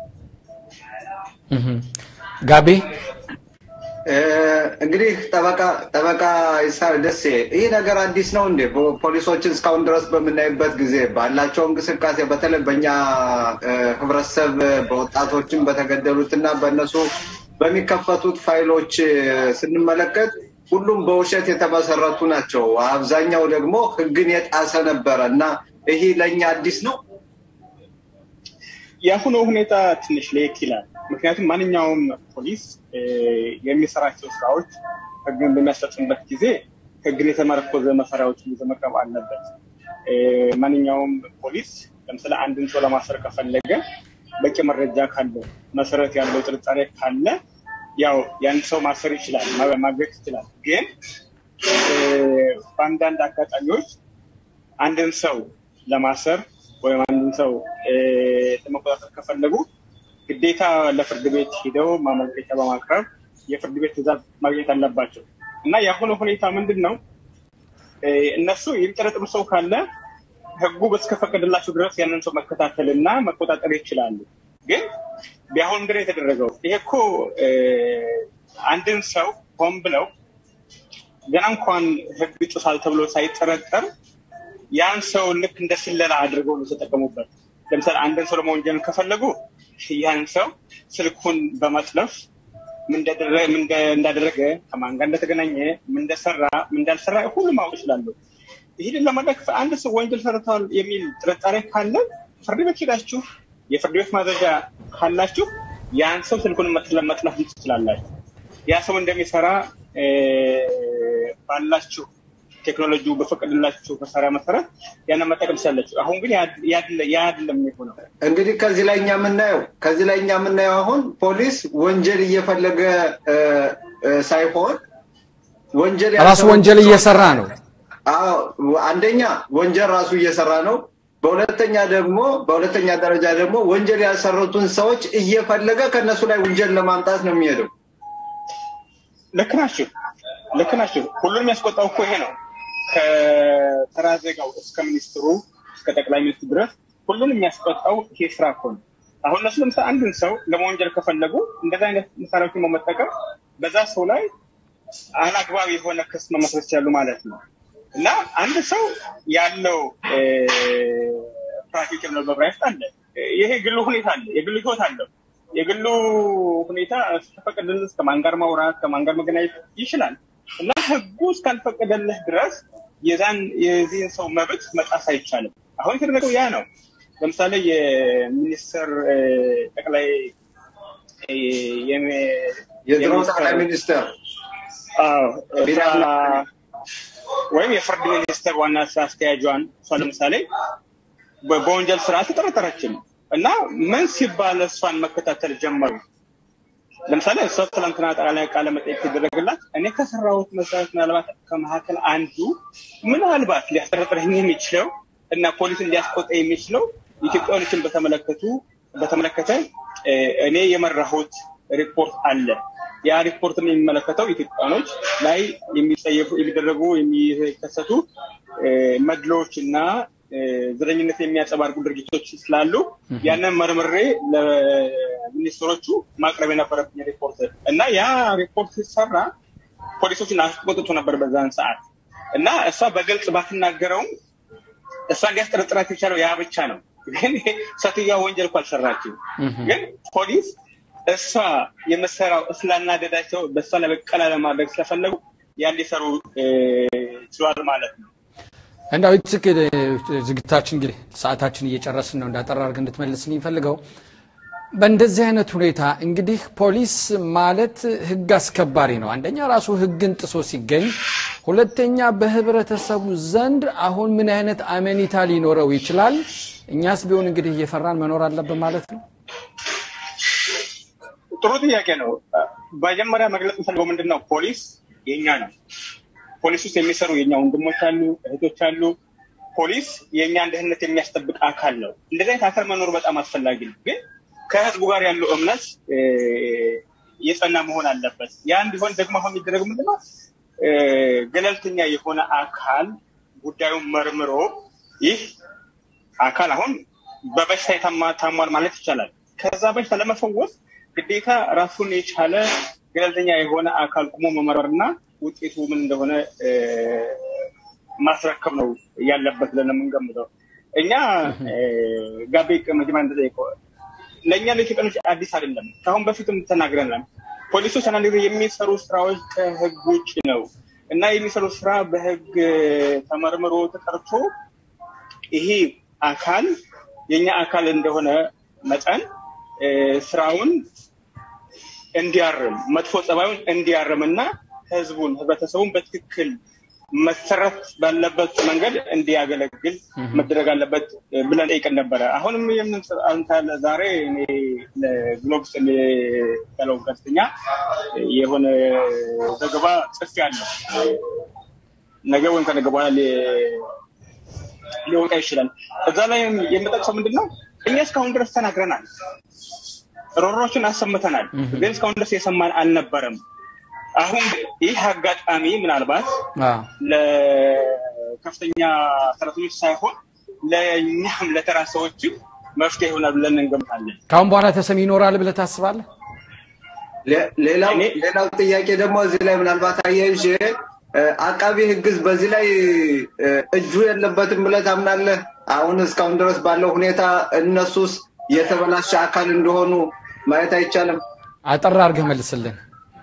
ጋቤ እ፣ እንግዲህ ጠበቃ ጠበቃ ይስሐቅ ደሴ ይህ ነገር አዲስ ነው እንዴ? ፖ- ፖሊሶችን እስካሁን ድረስ በምናይበት ጊዜ ባላቸው እንቅስቃሴ በተለይ በእኛ እ፣ ህብረተሰብ በወጣቶችን በተገደሉት እና በእነሱ በሚከፈቱት ፋይሎች እ፣ ስንመለከት ሁሉም በውሸት የተመሰረቱ ናቸው። አብዛኛው ደግሞ ህግን የጣሰ ነበረ እና ይህ ለእኛ አዲስ ነው። የአሁኑ ሁኔታ ትንሽ ለየት ይላል። ምክንያቱም ማንኛውም ፖሊስ እ፣ የሚሰራቸው ስራዎች ህግን በሚያስፈጽምበት ጊዜ ህግን የተመረኮዘ መሳሪያዎችን ይዞ መቅረብ አለበት። እ፣ ማንኛውም ፖሊስ ለምሳሌ አንድን ሰው ለማሰር ከፈለገ በቂ መረጃ ካለ መሰረት ያለው ጥርጣሬ ካለ ያው ያን ሰው ማሰር ይችላል፣ ማ- ማገት ይችላል። ግን እ፣ በአንዳንድ አጋጣሚዎች አንድን ሰው ለማሰር ወይም አንድን ሰው እ፣ ለመቆጣጠር ከፈለጉ ግዴታ ለፍርድ ቤት ሂደው ማመልከቻ በማቅረብ የፍርድ ቤት ትዕዛዝ ማግኘት አለባቸው እና የአሁኑ ሁኔታ ምንድን ነው? እ፣ እነሱ የሚጠረጥሩ ሰው ካለ ህጉ እስከፈቀደላቸው ድረስ ያንን ሰው መከታተል እና መቆጣጠር ይችላሉ። ግን ቢያሁን ምንድን ነው የተደረገው? ይሄ እኮ እ፣ አንድን ሰው ሆን ብለው ገና እንኳን ህግ ጥሷል ተብሎ ሳይጠረጠር ያን ሰው ልክ እንደ ስለላ አድርገው ነው የተጠቀሙበት። ለምሳሌ አንድን ሰው ለመወንጀል ከፈለጉ ያን ሰው ስልኩን በመጥለፍ ምን እንደደረ- ምን እንደ- እንዳደረገ ከማን ጋር እንደተገናኘ ምን እንደሰራ ምን እንዳልሰራ ሁሉም ማወቅ ይችላሉ። ይህንን ለማድረግ አንድ ሰው ወንጀል ሰርተዋል የሚል ጥርጣሬ ካለ ፍርድ ቤት ሄዳችሁ የፍርድ ቤት ማዘዣ ካላችሁ ያን ሰው ስልኩን መጥለ- መጥለፍ ትችላላችሁ። ያ ሰው እንደሚሰራ እ፣ ባላችሁ ቴክኖሎጂው በፈቀደላቸው መሳሪያ መሰረት ያንን መጠቀም ትችላለች። አሁን ግን ያ አይደለም የሆነው። እንግዲህ ከዚህ ላይ እኛ የምናየው ከዚህ ላይ እኛ የምናየው አሁን ፖሊስ ወንጀል እየፈለገ ሳይሆን ወንጀል ራሱ ወንጀል እየሰራ ነው። አዎ አንደኛ ወንጀል ራሱ እየሰራ ነው። በሁለተኛ ደግሞ በሁለተኛ ደረጃ ደግሞ ወንጀል ያልሰሩትን ሰዎች እየፈለገ ከነሱ ላይ ወንጀል ለማምጣት ነው የሚሄደው። ልክ ናችሁ፣ ልክ ናችሁ። ሁሉንም ያስቆጣው እኮ ይሄ ነው። ከተራ ዜጋው እስከ ሚኒስትሩ እስከ ጠቅላይ ሚኒስትሩ ድረስ ሁሉንም የሚያስቆጣው ይሄ ስራ እኮ ነው። አሁን እነሱ ለምሳሌ አንድን ሰው ለመወንጀል ከፈለጉ እንደዚህ አይነት መሳሪያዎችን በመጠቀም በዛ ሰው ላይ አላግባብ የሆነ ክስ መመስረት ይችላሉ ማለት ነው። እና አንድ ሰው ያለው ፕራክቲክ ነው በብራይት አለ። ይሄ የግሉ ሁኔታ አለ፣ የግሉ ህይወት አለው። የግሉ ሁኔታ እስከፈቀደልህ ከማን ጋር ማውራት ከማን ጋር መገናኘት ይችላል። እና ህጉ እስካልፈቀደልህ ድረስ የዛን የዚህን ሰው መብት መጣስ አይቻልም። አሁን የተደረገው ያ ነው። ለምሳሌ የሚኒስትር ጠቅላይ የድሮ ጠቅላይ ሚኒስትር ወይም የፍርድ ሚኒስቴር ዋና ስራ አስኪያጇን እሷ ለምሳሌ በወንጀል ስራ ተጠረጠረችም እና ምን ሲባል እሷን መከታተል ጀመሩ። ለምሳሌ እሷ ትላንትና ጠቅላላ ቃለ መጠየቅ ሲደረግላት እኔ ከሰራሁት መሰረት ምናልባት ከመካከል አንዱ ምናልባት ሊያስጠረጥረኝ የሚችለው እና ፖሊስን ሊያስቆጣ የሚችለው ኢትዮጵያኖችን በተመለከቱ በተመለከተ እኔ የመራሁት ሪፖርት አለ። ያ ሪፖርትን የሚመለከተው ኢትዮጵያኖች ላይ የሚጸየፉ የሚደረጉ የሚከሰቱ መድሎዎች እና ዘረኝነት የሚያንጸባርቁ ድርጊቶች ስላሉ ያንን መርምሬ ለሚኒስትሮቹ ማቅረብ የነበረብኝ ሪፖርት እና ያ ሪፖርት ሲሰራ ፖሊሶችን አስቆጥቶ ነበር በዛን ሰዓት እና እሷ በግልጽ ባትናገረውም እሷ ሊያስጠረጥራት የቻለው ያ ብቻ ነው። ግን ሴትዮዋ ወንጀል እኮ አልሰራችም። ግን ፖሊስ እሷ የምትሰራው ስላናደዳቸው በእሷ ላይ በቀላ ለማድረግ ስለፈለጉ ያን ሊሰሩ ችሏል ማለት ነው። እንዳው ይትክ ዝግታችን እንግዲህ ሰዓታችን እየጨረስን ነው። እንዳጠራ አድርገህ እንድትመልስልኝ ፈልገው በእንደዚህ አይነት ሁኔታ እንግዲህ ፖሊስ ማለት ህግ አስከባሪ ነው። አንደኛ ራሱ ህግን ጥሶ ሲገኝ፣ ሁለተኛ በህብረተሰቡ ዘንድ አሁን ምን አይነት አመኔታ ሊኖረው ይችላል? እኛስ ቢሆን እንግዲህ እየፈራን መኖር አለብን ማለት ነው። ጥሩ ጥያቄ ነው። መጀመሪያ መግለጽ የምፈልገው ምንድን ነው፣ ፖሊስ የኛ ነው። ፖሊስ ውስጥ የሚሰሩ የኛ ወንድሞች አሉ፣ እህቶች አሉ። ፖሊስ የእኛን ደህንነት የሚያስጠብቅ አካል ነው። እንደዚህ አይነት አካል መኖሩ በጣም አስፈላጊ ነው። ግን ከህዝቡ ጋር ያለው እምነት የጸና መሆን አለበት። ያ እንዲሆን ደግሞ አሁን የሚደረግ ምንድነው ገለልተኛ የሆነ አካል ጉዳዩን መርምሮ ይህ አካል አሁን በበሽታ ታሟል ማለት ይቻላል። ከዛ በሽታ ለመፈወስ ግዴታ ራሱን የቻለ ገለልተኛ የሆነ አካል ቁሞ መመርመርና ውጤቱ ምን እንደሆነ ማስረከብ ነው ያለበት ብለን የምንገምተው። እኛ ጋቤ መጀመሪያ እንደጠየቀው ለእኛ ለኢትዮጵያኖች አዲስ አይደለም። ከአሁን በፊትም ተናግረናል። ፖሊሶች አንዳንድ ጊዜ የሚሰሩ ስራዎች ከህግ ውጭ ነው እና የሚሰሩ ስራ በህግ ተመርምሮ ተጠርቶ ይሄ አካል የኛ አካል እንደሆነ መጠን ስራውን እንዲያርም መጥፎ ጸባዩን እንዲያርም እና ህዝቡን ህብረተሰቡን በትክክል መሰረት ባለበት መንገድ እንዲያገለግል መደረግ አለበት ብለን ጠይቀን ነበረ። አሁንም አንተ ዛሬ ለግሎብስ የሚባለው ጋዜጠኛ የሆነ ዘገባ ጽፍ ያለው ነገ ወይም ከነገ በኋላ ሊወጣ ይችላል። እዛ ላይ የምጠቅሰው ምንድን ነው? እኛ እስካሁን ድረስ ተናግረናል፣ ሮሮችን አሰምተናል። ግን እስካሁን ድረስ የሰማን አልነበረም። አሁን ይህ አጋጣሚ ምናልባት ለከፍተኛ ሰራተኞች ሳይሆን ለእኛም ለተራ ሰዎችም መፍትሄ ይሆናል ብለን እንገምታለን። ከአሁን በኋላ ተሰሚ ይኖራል ብለህ ታስባለህ? ሌላው ሌላው ጥያቄ ደግሞ እዚህ ላይ ምናልባት አያይዤ አቃቢ ህግዝ በዚህ ላይ እጁ የለበትም ብለህ ታምናለህ? አሁን እስካሁን ድረስ ባለው ሁኔታ እነሱስ የተበላሸ አካል እንደሆኑ ማየት አይቻልም? አጠር አድርገህ መልስልን።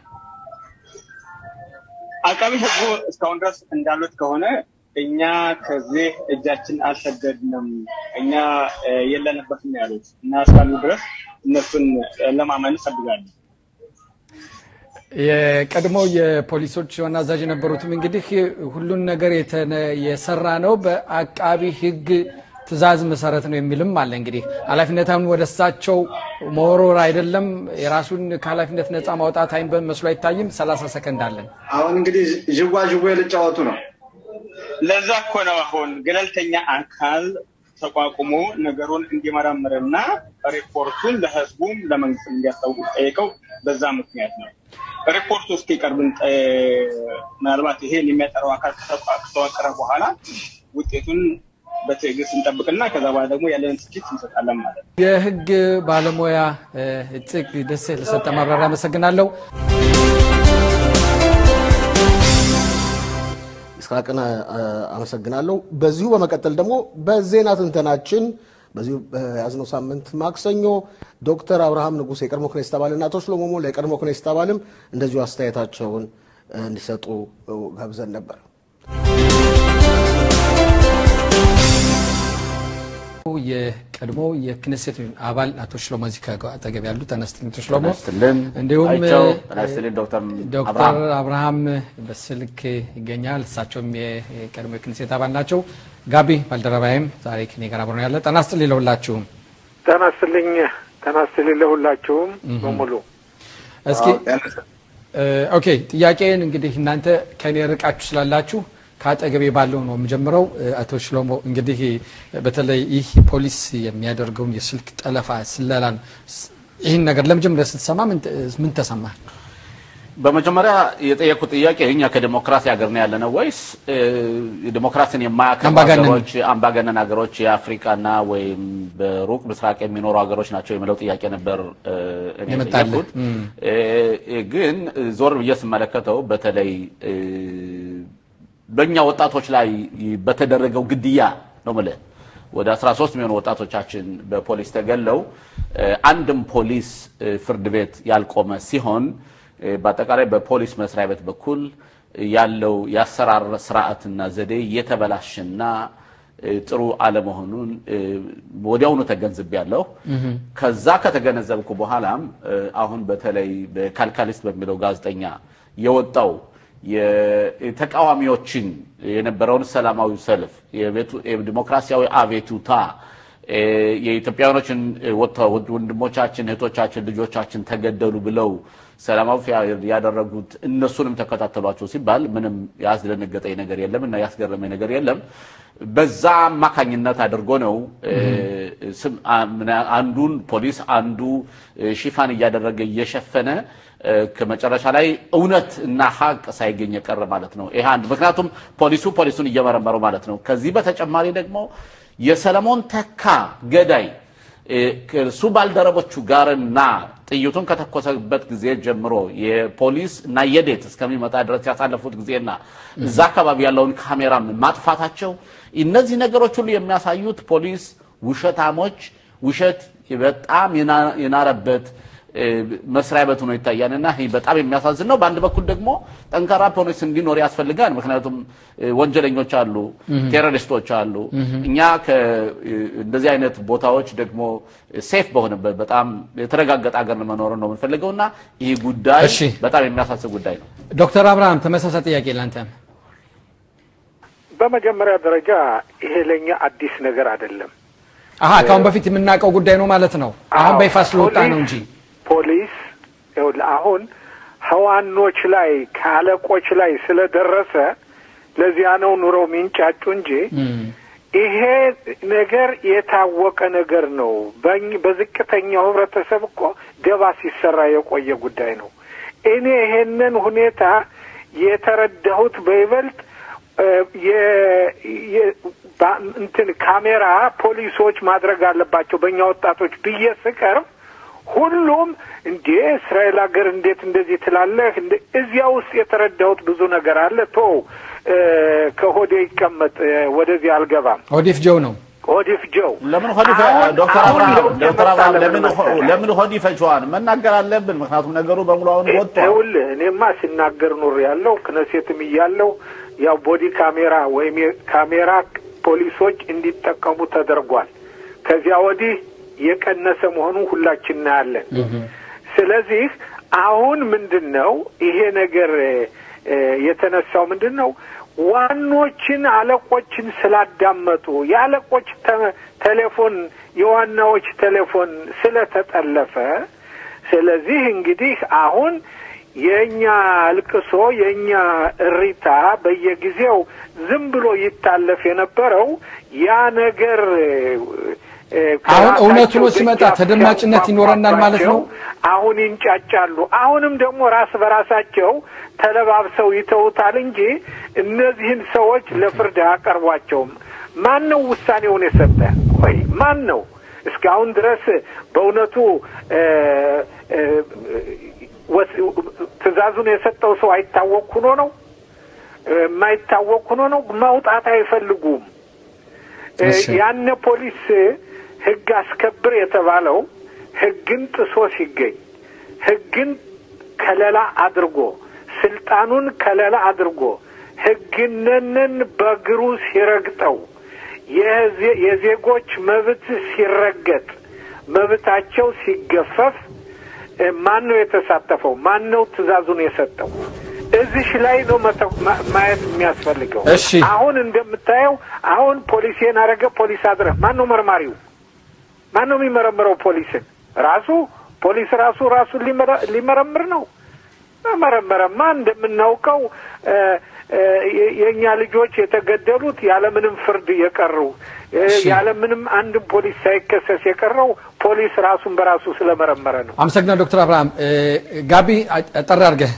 አቃቢ ህጉ እስካሁን ድረስ እንዳሉት ከሆነ እኛ ከዚህ እጃችን አልሰደድንም፣ እኛ የለንበትም ያሉት እና እስካሉ ድረስ እነሱን ለማመን እፈልጋለሁ። የቀድሞ የፖሊሶች ዋና አዛዥ የነበሩትም እንግዲህ ሁሉን ነገር የተነ- የሰራ ነው በአቃቢ ሕግ ትዕዛዝ መሰረት ነው የሚልም አለ። እንግዲህ ኃላፊነታውን ወደ እሳቸው መወርወር አይደለም የራሱን ከኃላፊነት ነፃ ማውጣት አይን መስሎ አይታይም። 30 ሰከንድ አለን። አሁን እንግዲህ ዥዋ ዥዌ ልጫወቱ ነው። ለዛ እኮ ነው አሁን ገለልተኛ አካል ተቋቁሞ ነገሩን እንዲመረምርና ሪፖርቱን ለህዝቡም ለመንግስት እንዲያስታውቅ ጠይቀው በዛ ምክንያት ነው። ሪፖርቱ እስኪቀርብ እንጠ- ምናልባት ይሄን የሚያጠራው አካል ከተቋ- ከተዋቀረ በኋላ ውጤቱን በትዕግስት እንጠብቅና ከዛ በኋላ ደግሞ ያለንን ትችት እንሰጣለን ማለት ነው። የህግ ባለሙያ እ፣ እጽግ ደሴ ለሰጠ ማብራሪያ አመሰግናለሁ። ይስሐቅን አ- አመሰግናለሁ። በዚሁ በመቀጠል ደግሞ በዜና ትንተናችን በዚሁ በያዝነው ሳምንት ማክሰኞ ዶክተር አብርሃም ንጉሥ የቀድሞ ክኔስት አባልና አቶ ሽሎሞ ሞላ የቀድሞ ክኔስት አባልም እንደዚሁ አስተያየታቸውን እ፣ እንዲሰጡ እ፣ ጋብዘን ነበር። የቀድሞ የክኔሴት አባል አቶ ሽሎሞ እዚህ ከአጠገብ ያሉ ተነስትልኝ አቶ ሽሎሞ ስትልን እንዲሁም አይቸው እ፣ ጤና ይስጥልኝ ዶክተር ዶክተር አብርሃም አብርሃም በስልክ ይገኛል። እሳቸውም የቀድሞ የክኔሴት አባል ናቸው። ጋቢ ባልደረባይም ዛሬ ከኔ ጋር አብሮ ነው ያለ። ጤና ይስጥልኝ ለሁላችሁም። ጤና ይስጥልኝ ጤና ይስጥልኝ ለሁላችሁም በሙሉ እስኪ እ፣ ኦኬ ጥያቄን እንግዲህ እናንተ ከኔ ርቃችሁ ስላላችሁ ከአጠገቤ ባለው ነው የምጀምረው። እ፣ አቶ ሽሎሞ እንግዲህ እ፣ በተለይ ይህ ፖሊስ የሚያደርገውን የስልክ ጠለፋ ስለላን ስ- ይህን ነገር ለመጀመሪያ ስትሰማ ምን ተ- ምን ተሰማ? በመጀመሪያ የጠየቁት ጥያቄ እኛ ከዲሞክራሲ ሀገር ነው ያለነው ወይስ እ፣ ዲሞክራሲን የማያከብሩ አምባገነን። ሀገሮች አምባገነን ሀገሮች የአፍሪካና ወይም በሩቅ ምስራቅ የሚኖሩ ሀገሮች ናቸው የሚለው ጥያቄ ነበር እ፣ እኔ የመጣልህ። የጠየኩት። እ፣ ግን ዞር ብዬ ስመለከተው በተለይ እ፣ በእኛ ወጣቶች ላይ በተደረገው ግድያ ነው የምልህ ወደ 13 የሚሆኑ ወጣቶቻችን በፖሊስ ተገለው እ፣ አንድም ፖሊስ እ፣ ፍርድ ቤት ያልቆመ ሲሆን እ፣ በአጠቃላይ በፖሊስ መስሪያ ቤት በኩል ያለው የአሰራር ስርዓትና ዘዴ የተበላሽና እ፣ ጥሩ አለመሆኑን እ፣ ወዲያውኑ ተገንዝቤያለሁ። ከዛ ከተገነዘብኩ በኋላም እ፣ አሁን በተለይ በካልካሊስት በሚለው ጋዜጠኛ የወጣው የተቃዋሚዎችን የነበረውን ሰላማዊ ሰልፍ የቤቱ- የዲሞክራሲያዊ አቤቱታ እ፣ የኢትዮጵያውያኖችን እ፣ ወጥተው ወንድሞቻችን፣ እህቶቻችን፣ ልጆቻችን ተገደሉ ብለው ሰላማዊ ያደረጉት እነሱንም ተከታተሏቸው ሲባል ምንም ያስደነገጠኝ ነገር የለም እና ያስገረመኝ ነገር የለም። በዛ አማካኝነት አድርጎ ነው እ፣ ስም አ- ምና- አንዱን ፖሊስ አንዱ እ፣ ሽፋን እያደረገ እየሸፈነ እ፣ ከመጨረሻ ላይ እውነት እና ሀቅ ሳይገኝ የቀረ ማለት ነው። ይሄ አንድ ምክንያቱም ፖሊሱ ፖሊሱን እየመረመረው ማለት ነው። ከዚህ በተጨማሪ ደግሞ የሰለሞን ተካ ገዳይ እ፣ ከእሱ ባልደረቦቹ ጋርና ጥይቱን ከተኮሰበት ጊዜ ጀምሮ የፖሊስ እና የዴት እስከሚመጣ ድረስ ያሳለፉት ጊዜና እዛ አካባቢ ያለውን ካሜራም ማጥፋታቸው እነዚህ ነገሮች ሁሉ የሚያሳዩት ፖሊስ ውሸታሞች፣ ውሸት በጣም የና- የናረበት እ፣ መስሪያ ቤት ሆኖ ይታያል እና ይህ በጣም የሚያሳዝን ነው። በአንድ በኩል ደግሞ ጠንካራ ፖሊስ እንዲኖር ያስፈልጋል። ምክንያቱም እ፣ ወንጀለኞች አሉ፣ ቴሮሪስቶች አሉ። እኛ ከ- እ፣ እንደዚህ አይነት ቦታዎች ደግሞ ሴፍ በሆነበት በጣም የተረጋገጠ ሀገር መኖርን ነው የምንፈልገው እና ይህ ጉዳይ እሺ። በጣም የሚያሳስብ ጉዳይ ነው። ዶክተር አብርሃም ተመሳሳይ ጥያቄ ላንተም። በመጀመሪያ ደረጃ ይሄ ለእኛ አዲስ ነገር አይደለም። አሀ ከአሁን በፊት የምናውቀው ጉዳይ ነው ማለት ነው። አሁን አዎ፣ በይፋ ስለወጣ ፖሊስ- ነው እንጂ ፖሊስ ይኸውልህ አሁን ህዋኖች ላይ ከአለቆች ላይ ስለደረሰ ለዚያ ነው ኑረው የሚንጫጩ እንጂ ይሄ ነገር የታወቀ ነገር ነው። በኝ- በዝቅተኛው ህብረተሰብ እኮ ደባ ሲሰራ የቆየ ጉዳይ ነው። እኔ ይሄንን ሁኔታ የተረዳሁት በይበልጥ እ፣ የ- የ- ባ- እንትን ካሜራ ፖሊሶች ማድረግ አለባቸው በእኛ ወጣቶች ብዬ ስቀርብ ሁሉም እንዴ እስራኤል ሀገር እንዴት እንደዚህ ትላለህ? እንደ እዚያ ውስጥ የተረዳሁት ብዙ ነገር አለ። ቶ እ፣ ከሆዴ ይቀመጥ እ፣ ወደዚህ አልገባም። ኦዲፍ ጆው ነው። ኦዲፍ ጆው ለምን ሆድ ይፈ- አሁን- ዶክተር አሁን አብርሃም ለውጥ ዶክተር የመጣ አብርሃም ለምን ለምን ሆ- መሰለህ? ለምን ሆድ ይፈጀዋል? መናገር አለብን። ምክንያቱም ነገሩ በሙሉ አሁን ወጥቷል። ይኸውልህ እኔማ ሲናገር ኑር ያለው ክነሴትም እያለው ያው ቦዲ ካሜራ ወይም የካሜራ ፖሊሶች እንዲጠቀሙ ተደርጓል። ከዚያ ወዲህ የቀነሰ መሆኑን ሁላችን እናያለን። ስለዚህ አሁን ምንድን ነው ይሄ ነገር እ፣ የተነሳው ምንድን ነው? ዋኖችን አለቆችን ስላዳመጡ የአለቆች ተ- ቴሌፎን የዋናዎች ቴሌፎን ስለተጠለፈ ስለዚህ እንግዲህ አሁን የእኛ አልቅሶ የእኛ እሪታ በየጊዜው ዝም ብሎ ይታለፍ የነበረው ያ ነገር እ፣ አሁን እውነቱ ከራሳቸው ሲመጣ ደጃፍ ተደማጭነት ይኖረናል ማለት ነው? አሁን ይንጫጫሉ። አሁንም ደግሞ ራስ በራሳቸው ተለባብሰው ይተውታል እንጂ እነዚህን ሰዎች ለፍርድ አያቀርቧቸውም። ማን ነው ውሳኔውን የሰጠ? ቆይ ማን ነው እስካሁን ድረስ በእውነቱ እ፣ እ፣ ወስ- ትዕዛዙን የሰጠው ሰው አይታወቅ ሆኖ ነው የማይታወቅ ሆኖ ነው። መውጣት አይፈልጉም። እ፣ እሺ። ያነ ፖሊስ ህግ አስከብር የተባለው ህግን ጥሶ ሲገኝ ህግን ከለላ አድርጎ ስልጣኑን ከለላ አድርጎ ህግነንን በእግሩ ሲረግጠው የዜ- የዜጎች መብት ሲረገጥ መብታቸው ሲገፈፍ እ፣ ማን ነው የተሳተፈው? ማን ነው ትዕዛዙን የሰጠው? እዚሽ ላይ ነው መተ- ማ- ማየት የሚያስፈልገው። እሺ። አሁን እንደምታየው አሁን ፖሊሴን አረገ ፖሊስ አድረህ ማን ነው መርማሪው? ማን ነው የሚመረምረው? ፖሊስን ራሱ ፖሊስ ራሱ ራሱን ሊመረ- ሊመረምር ነው። መረመረማ እንደምናውቀው እ፣ እ፣ የ- የእኛ ልጆች የተገደሉት ያለምንም ፍርድ የቀሩ እ፣ እሺ። ያለምንም አንድም ፖሊስ ሳይከሰስ የቀረው ፖሊስ ራሱን በራሱ ስለመረመረ ነው። አመሰግናለሁ ዶክተር አብርሃም እ፣ ጋቢ አጠር አድርገህ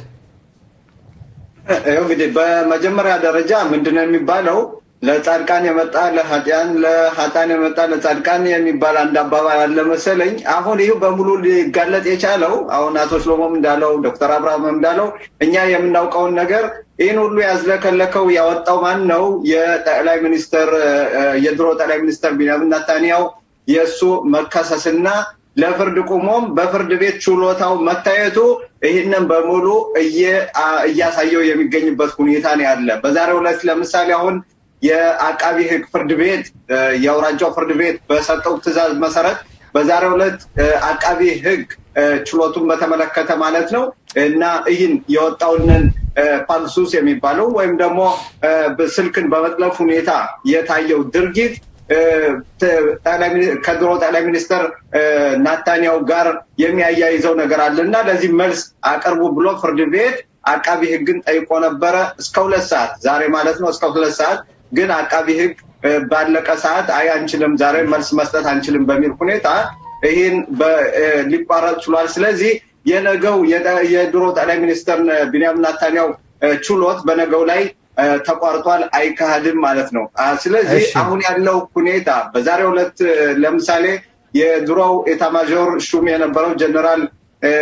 ይኸው እንግዲህ በመጀመሪያ ደረጃ ምንድነው የሚባለው ለጻድቃን የመጣ ለኃጢያን ለኃጥአን የመጣ ለጻድቃን የሚባል አንድ አባባል አለ መሰለኝ። አሁን ይህ በሙሉ ሊጋለጥ የቻለው አሁን አቶ ሽሎሞም እንዳለው ዶክተር አብርሃም እንዳለው እኛ የምናውቀውን ነገር ይህን ሁሉ ያዝለከለከው ያወጣው ማን ነው? የጠቅላይ ሚኒስትር እ፣ የድሮ ጠቅላይ ሚኒስትር ቢንያሚን ኔታንያሁ የእሱ መከሰስና ለፍርድ ቁሞም በፍርድ ቤት ችሎታው መታየቱ ይህንን በሙሉ እየ- አ- እያሳየው የሚገኝበት ሁኔታ ነው ያለ። በዛሬው ዕለት ለምሳሌ አሁን የአቃቢ ሕግ ፍርድ ቤት እ፣ የአውራጃው ፍርድ ቤት በሰጠው ትዕዛዝ መሰረት በዛሬው ዕለት እ፣ አቃቢ ሕግ እ፣ ችሎቱን በተመለከተ ማለት ነው እና ይህን የወጣውንን እ፣ ፓግሱስ የሚባለው ወይም ደግሞ እ፣ ስልክን በመጥለፍ ሁኔታ የታየው ድርጊት እ፣ ተ- ጠቅላይ ሚኒ- ከድሮ ጠቅላይ ሚኒስትር እ፣ ናታንያሁ ጋር የሚያያይዘው ነገር አለ እና ለዚህ መልስ አቅርቡ ብሎ ፍርድ ቤት አቃቢ ህግን ጠይቆ ነበረ እስከ ሁለት ሰዓት ዛሬ ማለት ነው እስከ ሁለት ሰዓት ግን አቃቢ ህግ እ፣ ባለቀ ሰዓት አይ አንችልም ዛሬ መልስ መስጠት አንችልም በሚል ሁኔታ ይህን በ- እ፣ ሊቋረጥ ችሏል ስለዚህ የነገው የጠ- የድሮ ጠቅላይ ሚኒስትር ቢንያሚን ናታንያሁ እ፣ ችሎት በነገው ላይ እ፣ ተቋርጧል አይካሄድም ማለት ነው አ፣ ስለዚህ እሺ። አሁን ያለው ሁኔታ በዛሬው ዕለት እ፣ ለምሳሌ የድሮው ኤታማዦር ሹም የነበረው ጀነራል እ፣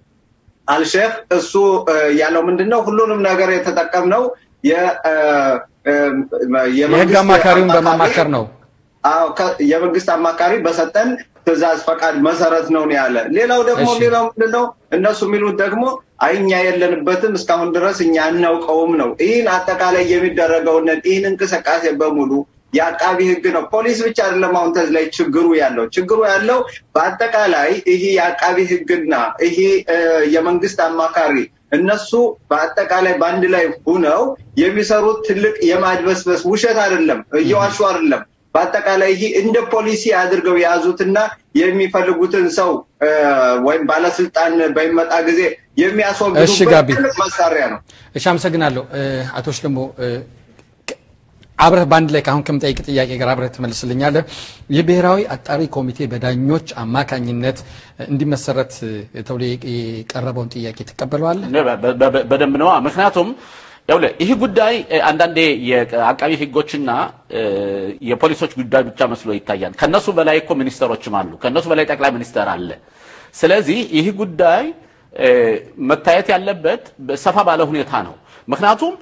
አልሼክ እሱ እ፣ ያለው ምንድን ነው ሁሉንም ነገር የተጠቀምነው የ- እ፣ እ፣ የህግ የመንግስት አማካሪውን አማካሪ- በማማከር ነው። አዎ ከ- የመንግስት አማካሪ በሰጠን ትእዛዝ ፈቃድ መሰረት ነው ነው ያለ። ሌላው ደግሞ እሺ። ሌላው ምንድን ነው እነሱ የሚሉት ደግሞ አይ እኛ የለንበትም እስካሁን ድረስ እኛ አናውቀውም ነው። ይህን አጠቃላይ የሚደረገውን ይህን እንቅስቃሴ በሙሉ የአቃቢ ህግ ነው። ፖሊስ ብቻ አይደለም አሁን ተዚህ ላይ ችግሩ ያለው ችግሩ ያለው በአጠቃላይ ይህ የአቃቢ ህግና ይህ እ፣ የመንግስት አማካሪ እነሱ በአጠቃላይ በአንድ ላይ ሁነው የሚሰሩት ትልቅ የማድበስበስ ውሸት አይደለም፣ እየዋሹ አይደለም። በአጠቃላይ ይህ እንደ ፖሊሲ አድርገው የያዙትና የሚፈልጉትን ሰው እ፣ ወይም ባለስልጣን በሚመጣ ጊዜ እሺ የሚያስወግዱበት ጋቢ። ትልቅ መሳሪያ ነው። እሺ አመሰግናለሁ እ፣ አቶ ሽለሞ እ፣ ከ- አብረህ በአንድ ላይ ከአሁን ከምጠይቅ ጥያቄ ጋር አብረህ ትመልስልኛለህ። የብሔራዊ አጣሪ ኮሚቴ በዳኞች አማካኝነት እ፣ እንዲመሰረት እ፣ ተብሎ የቀረበውን ጥያቄ ትቀበለዋለህ? እኔ በ- በ- በደንብ ነዋ። ምክንያቱም ይኸውልህ ይህ ጉዳይ እ፣ አንዳንዴ የአቃቢ ህጎችና እ፣ የፖሊሶች ጉዳይ ብቻ መስሎ ይታያል። ከነሱ በላይ እኮ ሚኒስተሮችም አሉ። ከነሱ በላይ ጠቅላይ ሚኒስተር አለ። ስለዚህ ይህ ጉዳይ እ፣ መታየት ያለበት ሰፋ ባለ ሁኔታ ነው። ምክንያቱም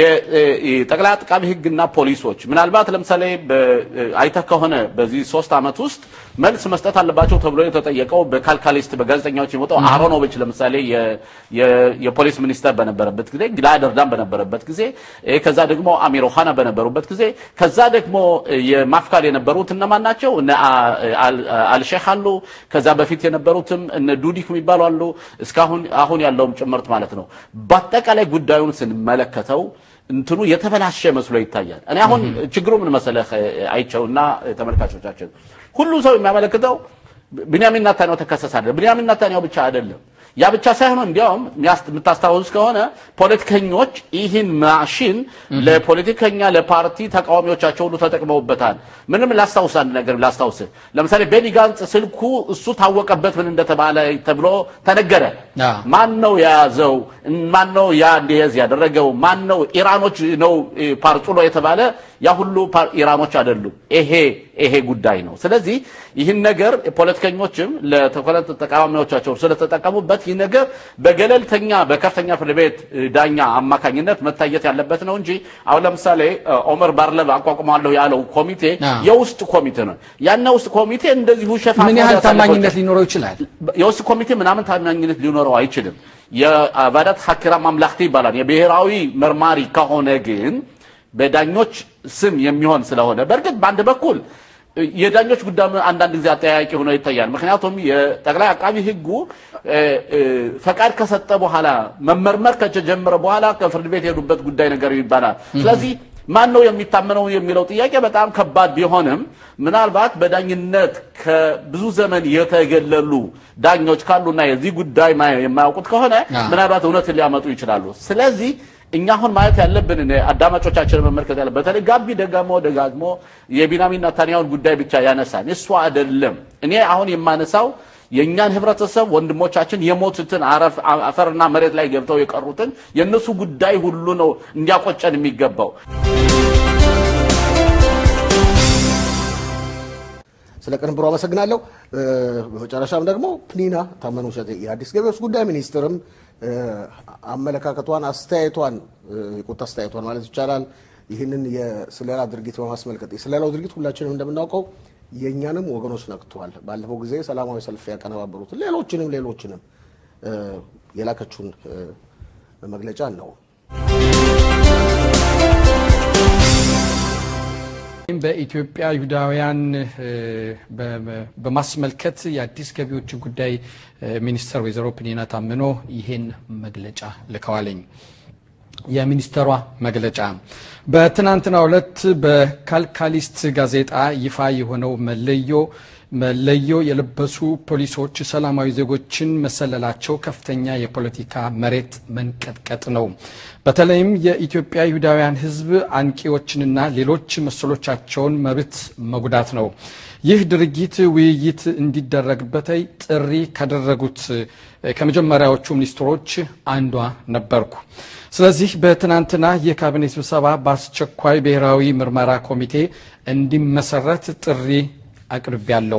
የጠቅላይ አቃቢ ህግና ፖሊሶች ምናልባት ለምሳሌ በ- አይተህ ከሆነ በዚህ ሶስት ዓመት ውስጥ መልስ መስጠት አለባቸው ተብሎ የተጠየቀው በካልካሊስት በጋዜጠኛዎች የወጣው አሮኖቪች ለምሳሌ የ- የ- የፖሊስ ሚኒስተር በነበረበት ጊዜ ጊላድ ኤርዶጋን በነበረበት ጊዜ እ፣ ከዛ ደግሞ አሚር ኦሃና በነበሩበት ጊዜ ከዛ ደግሞ እ፣ የማፍካል የነበሩት እነማን ናቸው? እነ አ- አል- አልሼህ አሉ። ከዛ በፊት የነበሩትም እነ ዱዲክ የሚባሉ አሉ። እስካሁን አሁን ያለውም ጭምርት ማለት ነው። በአጠቃላይ ጉዳዩን ስንመለከተው እንትኑ የተበላሸ መስሎ ይታያል። እኔ አሁን ችግሩ ምን መሰለህ አይቸው እና ተመልካቾቻችን ሁሉ ሰው የሚያመለክተው ብንያሚን ናታንያሁ ተከሰሰ አይደለም። ብንያሚን ናታንያሁ ብቻ አይደለም። ያ ብቻ ሳይሆን እንዲያውም የሚያስ- የምታስታውስ ከሆነ ፖለቲከኞች ይህን ማሽን ለፖለቲከኛ ለፓርቲ ተቃዋሚዎቻቸው ሁሉ ተጠቅመውበታል። ምንም ላስታውስ አንድ ነገር ላስታውስ። ለምሳሌ ቤኒ ጋንጽ ስልኩ እሱ ታወቀበት ምን እንደተባለ ተብሎ ተነገረ። አ። ማን ነው የያዘው? ማን ነው ያ እንዲያዝ ያደረገው? ማን ነው? ኢራኖች ነው እ፣ ፓርጩሎ የተባለ ያ ሁሉ ፓር- ኢራኖች አይደሉም። ይሄ ይሄ ጉዳይ ነው። ስለዚህ ይህን ነገር ፖለቲከኞችም ለተኮለት ተቃዋሚዎቻቸው ስለተጠቀሙበት ይህ ነገር በገለልተኛ በከፍተኛ ፍርድ ቤት እ፣ ዳኛ አማካኝነት መታየት ያለበት ነው እንጂ አሁን ለምሳሌ እ፣ ኦመር ባርለብ አቋቁማለሁ ያለው ኮሚቴ አ። የውስጥ ኮሚቴ ነው። ያን ውስጥ ኮሚቴ እንደዚሁ ሸፋፍ ምን ያህል ታማኝነት ሊኖረው ይችላል? የውስጥ ኮሚቴ ምናምን ታማኝነት ሊኖረው አይችልም። የቫዳት ሀኪራ ማምላክቲ ይባላል። የብሔራዊ መርማሪ ከሆነ ግን በዳኞች ስም የሚሆን ስለሆነ በእርግጥ በአንድ በኩል የዳኞች ጉዳይ አንዳንድ ጊዜ አጠያያቂ ሆኖ ይታያል። ምክንያቱም የጠቅላይ አቃቢ ሕጉ እ፣ እ፣ ፈቃድ ከሰጠ በኋላ መመርመር ከተጀመረ በኋላ ከፍርድ ቤት የሄዱበት ጉዳይ ነገር ይባላል። ስለዚህ ማን ነው የሚታመነው የሚለው ጥያቄ በጣም ከባድ ቢሆንም ምናልባት በዳኝነት ከብዙ ዘመን የተገለሉ ዳኞች ካሉና የዚህ ጉዳይ ማ- የማያውቁት ከሆነ አዎ። ምናልባት እውነትን ሊያመጡ ይችላሉ። ስለዚህ እኛ አሁን ማየት ያለብን እኔ አዳማጮቻችንን መመልከት ያለ በተለይ ጋቢ ደጋሞ ደጋግሞ የቢንያሚን ኔታንያሁን ጉዳይ ብቻ ያነሳል። እሱ አይደለም። እኔ አሁን የማነሳው የእኛን ህብረተሰብ ወንድሞቻችን የሞቱትን አረፍ- አፈርና መሬት ላይ ገብተው የቀሩትን የእነሱ ጉዳይ ሁሉ ነው እንዲያቆጨን የሚገባው። ስለ ቅንብሩ አመሰግናለሁ። እ፣ በመጨረሻም ደግሞ ፕኒና ታመኑ እሸቴ የአዲስ ገቢዎች ጉዳይ ሚኒስትርም እ፣ አመለካከቷን፣ አስተያየቷን እ፣ የቁጣ አስተያየቷን ማለት ይቻላል ይህንን የስለላ ድርጊት በማስመልከት የስለላው ድርጊት ሁላችንም እንደምናውቀው የእኛንም ወገኖች ነክቷል። ባለፈው ጊዜ ሰላማዊ ሰልፍ ያቀነባበሩትን ሌሎችንም ሌሎችንም እ፣ የላከችውን እ፣ መግለጫ ነው። ይህም በኢትዮጵያ ይሁዳውያን እ፣ በ- በ- በማስመልከት የአዲስ ገቢዎች ጉዳይ እ፣ ሚኒስትር ወይዘሮ ፕኒና ታምኖ ይህን መግለጫ ልከዋለኝ። የሚኒስተሯ መግለጫ በትናንትናው ዕለት በካልካሊስት ጋዜጣ ይፋ የሆነው መለዮ መለዮ የለበሱ ፖሊሶች ሰላማዊ ዜጎችን መሰለላቸው ከፍተኛ የፖለቲካ መሬት መንቀጥቀጥ ነው። በተለይም የኢትዮጵያ ይሁዳውያን ሕዝብ አንቂዎችንና ሌሎች መሰሎቻቸውን መብት መጉዳት ነው። ይህ ድርጊት ውይይት እንዲደረግበት ጥሪ ካደረጉት ከመጀመሪያዎቹ ሚኒስትሮች አንዷ ነበርኩ። ስለዚህ በትናንትና የካቢኔ ስብሰባ በአስቸኳይ ብሔራዊ ምርመራ ኮሚቴ እንዲመሰረት ጥሪ አቅርቤያለሁ።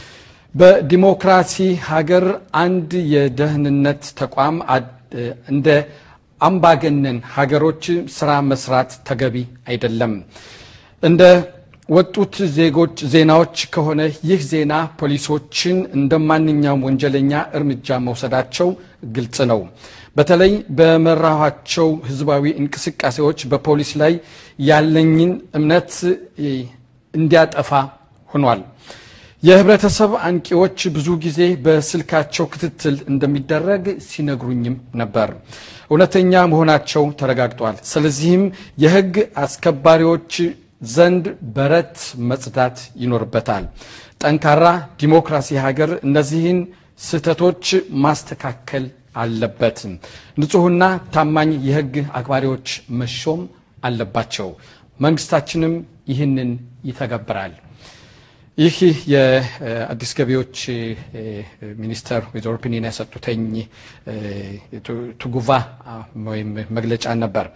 በዲሞክራሲ ሀገር አንድ የደህንነት ተቋም አድ- እንደ አምባገነን ሀገሮች ስራ መስራት ተገቢ አይደለም። እንደ ወጡት ዜጎች ዜናዎች ከሆነ ይህ ዜና ፖሊሶችን እንደ ማንኛውም ወንጀለኛ እርምጃ መውሰዳቸው ግልጽ ነው። በተለይ በመራኋቸው ህዝባዊ እንቅስቃሴዎች በፖሊስ ላይ ያለኝን እምነት እ፣ እንዲያጠፋ ሆኗል። የህብረተሰብ አንቂዎች ብዙ ጊዜ በስልካቸው ክትትል እንደሚደረግ ሲነግሩኝም ነበር። እውነተኛ መሆናቸው ተረጋግጧል። ስለዚህም የህግ አስከባሪዎች ዘንድ በረት መጽዳት ይኖርበታል። ጠንካራ ዲሞክራሲ ሀገር እነዚህን ስህተቶች ማስተካከል አለበት። ንጹሕና ታማኝ የህግ አክባሪዎች መሾም አለባቸው። መንግስታችንም ይህንን ይተገብራል። ይህ የአዲስ ገቢዎች እ፣ ሚኒስተር ወይዘሮ ፒኒና የሰጡተኝ እ፣ ቱ- ትጉቫ አ፣ ወይም መግለጫ ነበር።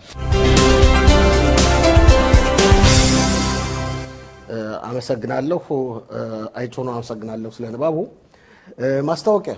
እ፣ አመሰግናለሁ። እ፣ አይቼው ነው አመሰግናለሁ ስለ ንባቡ። እ፣ ማስታወቂያ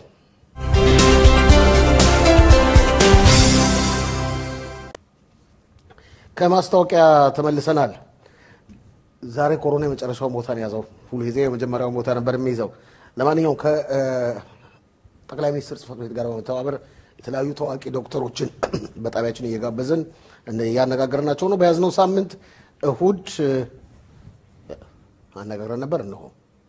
ከማስታወቂያ ተመልሰናል። ዛሬ ኮሮና የመጨረሻውን ቦታ ነው የያዘው። ሁልጊዜ የመጀመሪያውን ቦታ ነበር የሚይዘው። ለማንኛውም ከጠቅላይ ሚኒስትር ጽሕፈት ቤት ጋር በመተባበር የተለያዩ ታዋቂ ዶክተሮችን በጣቢያችን እየጋበዝን እያነጋገርናቸው ነው። በያዝነው ሳምንት እሁድ አነጋግረን ነበር። እነሆ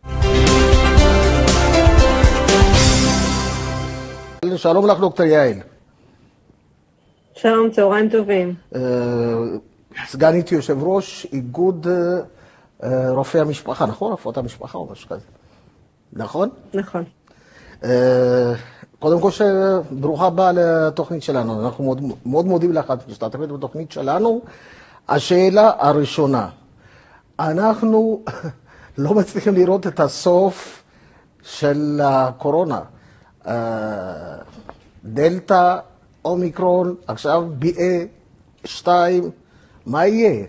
שלום לך, דוקטור יעל. שלום, צהריים טובים. סגנית יושב ראש איגוד אה, רופאי המשפחה, נכון? רפואת המשפחה או משהו כזה. נכון? נכון. אה, קודם כל, ש- ברוכה הבאה לתוכנית שלנו. אנחנו מאוד, מאוד מודים לך את משתתפת בתוכנית שלנו. השאלה הראשונה, אנחנו לא מצליחים לראות את הסוף של הקורונה. אה, דלתא, אומיקרון, עכשיו BA2, מה יהיה?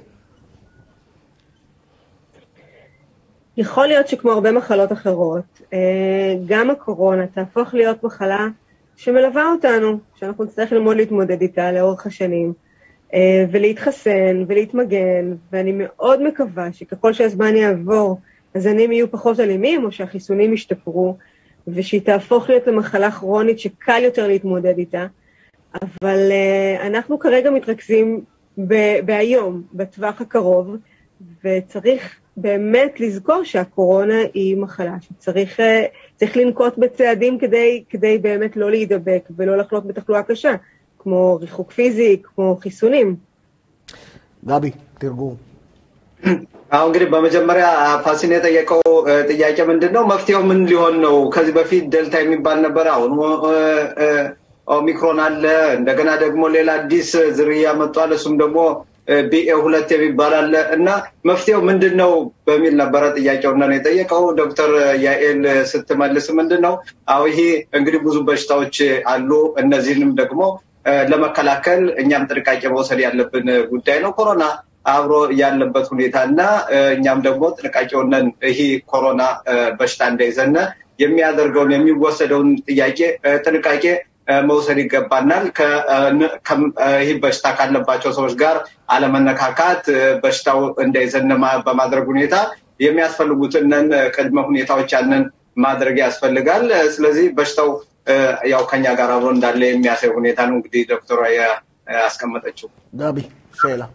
יכול להיות שכמו הרבה מחלות אחרות, אה, גם הקורונה תהפוך להיות מחלה שמלווה אותנו, שאנחנו נצטרך ללמוד להתמודד איתה לאורך השנים, אה, ולהתחסן ולהתמגן, ואני מאוד מקווה שככל שהזמן יעבור, הזנים יהיו פחות אלימים, או שהחיסונים ישתפרו, ושהיא תהפוך להיות למחלה כרונית שקל יותר להתמודד איתה. אבל אה, אנחנו כרגע מתרכזים ב- בהיום, בטווח הקרוב, וצריך באמת לזכור שהקורונה היא מחלה שצריך אה, צריך לנקוט בצעדים כדי, כדי באמת לא להידבק ולא לחלות בתחלואה קשה, כמו ריחוק פיזי, כמו חיסונים. ጋቢ ትርጉም አሁን እንግዲህ በመጀመሪያ ፋሲን የጠየቀው እ፣ ጥያቄ ምንድን ነው? መፍትሄው ምን ሊሆን ነው? ከዚህ በፊት ደልታ የሚባል ነበር። አሁን እ፣ እ፣ ኦሚክሮን አለ። እንደገና ደግሞ ሌላ አዲስ ዝርያ መጥቷል። እሱም ደግሞ ቢኤ ሁለት የሚባል አለ እና መፍትሄው ምንድን ነው በሚል ነበረ ጥያቄውን ነው የጠየቀው። ዶክተር ያኤል ስትመልስ ምንድን ነው አሁ ይሄ እንግዲህ ብዙ በሽታዎች አሉ። እነዚህንም ደግሞ እ፣ ለመከላከል እኛም ጥንቃቄ መውሰድ ያለብን ጉዳይ ነው። ኮሮና አብሮ ያለበት ሁኔታ እና እ፣ እኛም ደግሞ ጥንቃቄውንን ይህ ኮሮና እ፣ በሽታ እንዳይዘነ የሚያደርገውን የሚወሰደውን ጥያቄ እ፣ ጥንቃቄ እ፣ መውሰድ ይገባናል። ከ- እ፣ ን- ከም- እ፣ ይህ በሽታ ካለባቸው ሰዎች ጋር አለመነካካት፣ እ፣ በሽታው እንዳይዘነ ማ- በማድረግ ሁኔታ የሚያስፈልጉትን ቅድመ ሁኔታዎች ያንን ማድረግ ያስፈልጋል። እ፣ ስለዚህ በሽታው እ፣ ያው ከኛ ጋር አብሮ እንዳለ የሚያሳይ ሁኔታ ነው እንግዲህ ዶክተሯ ያ- ያስቀመጠችው። ጋቢ שאלה.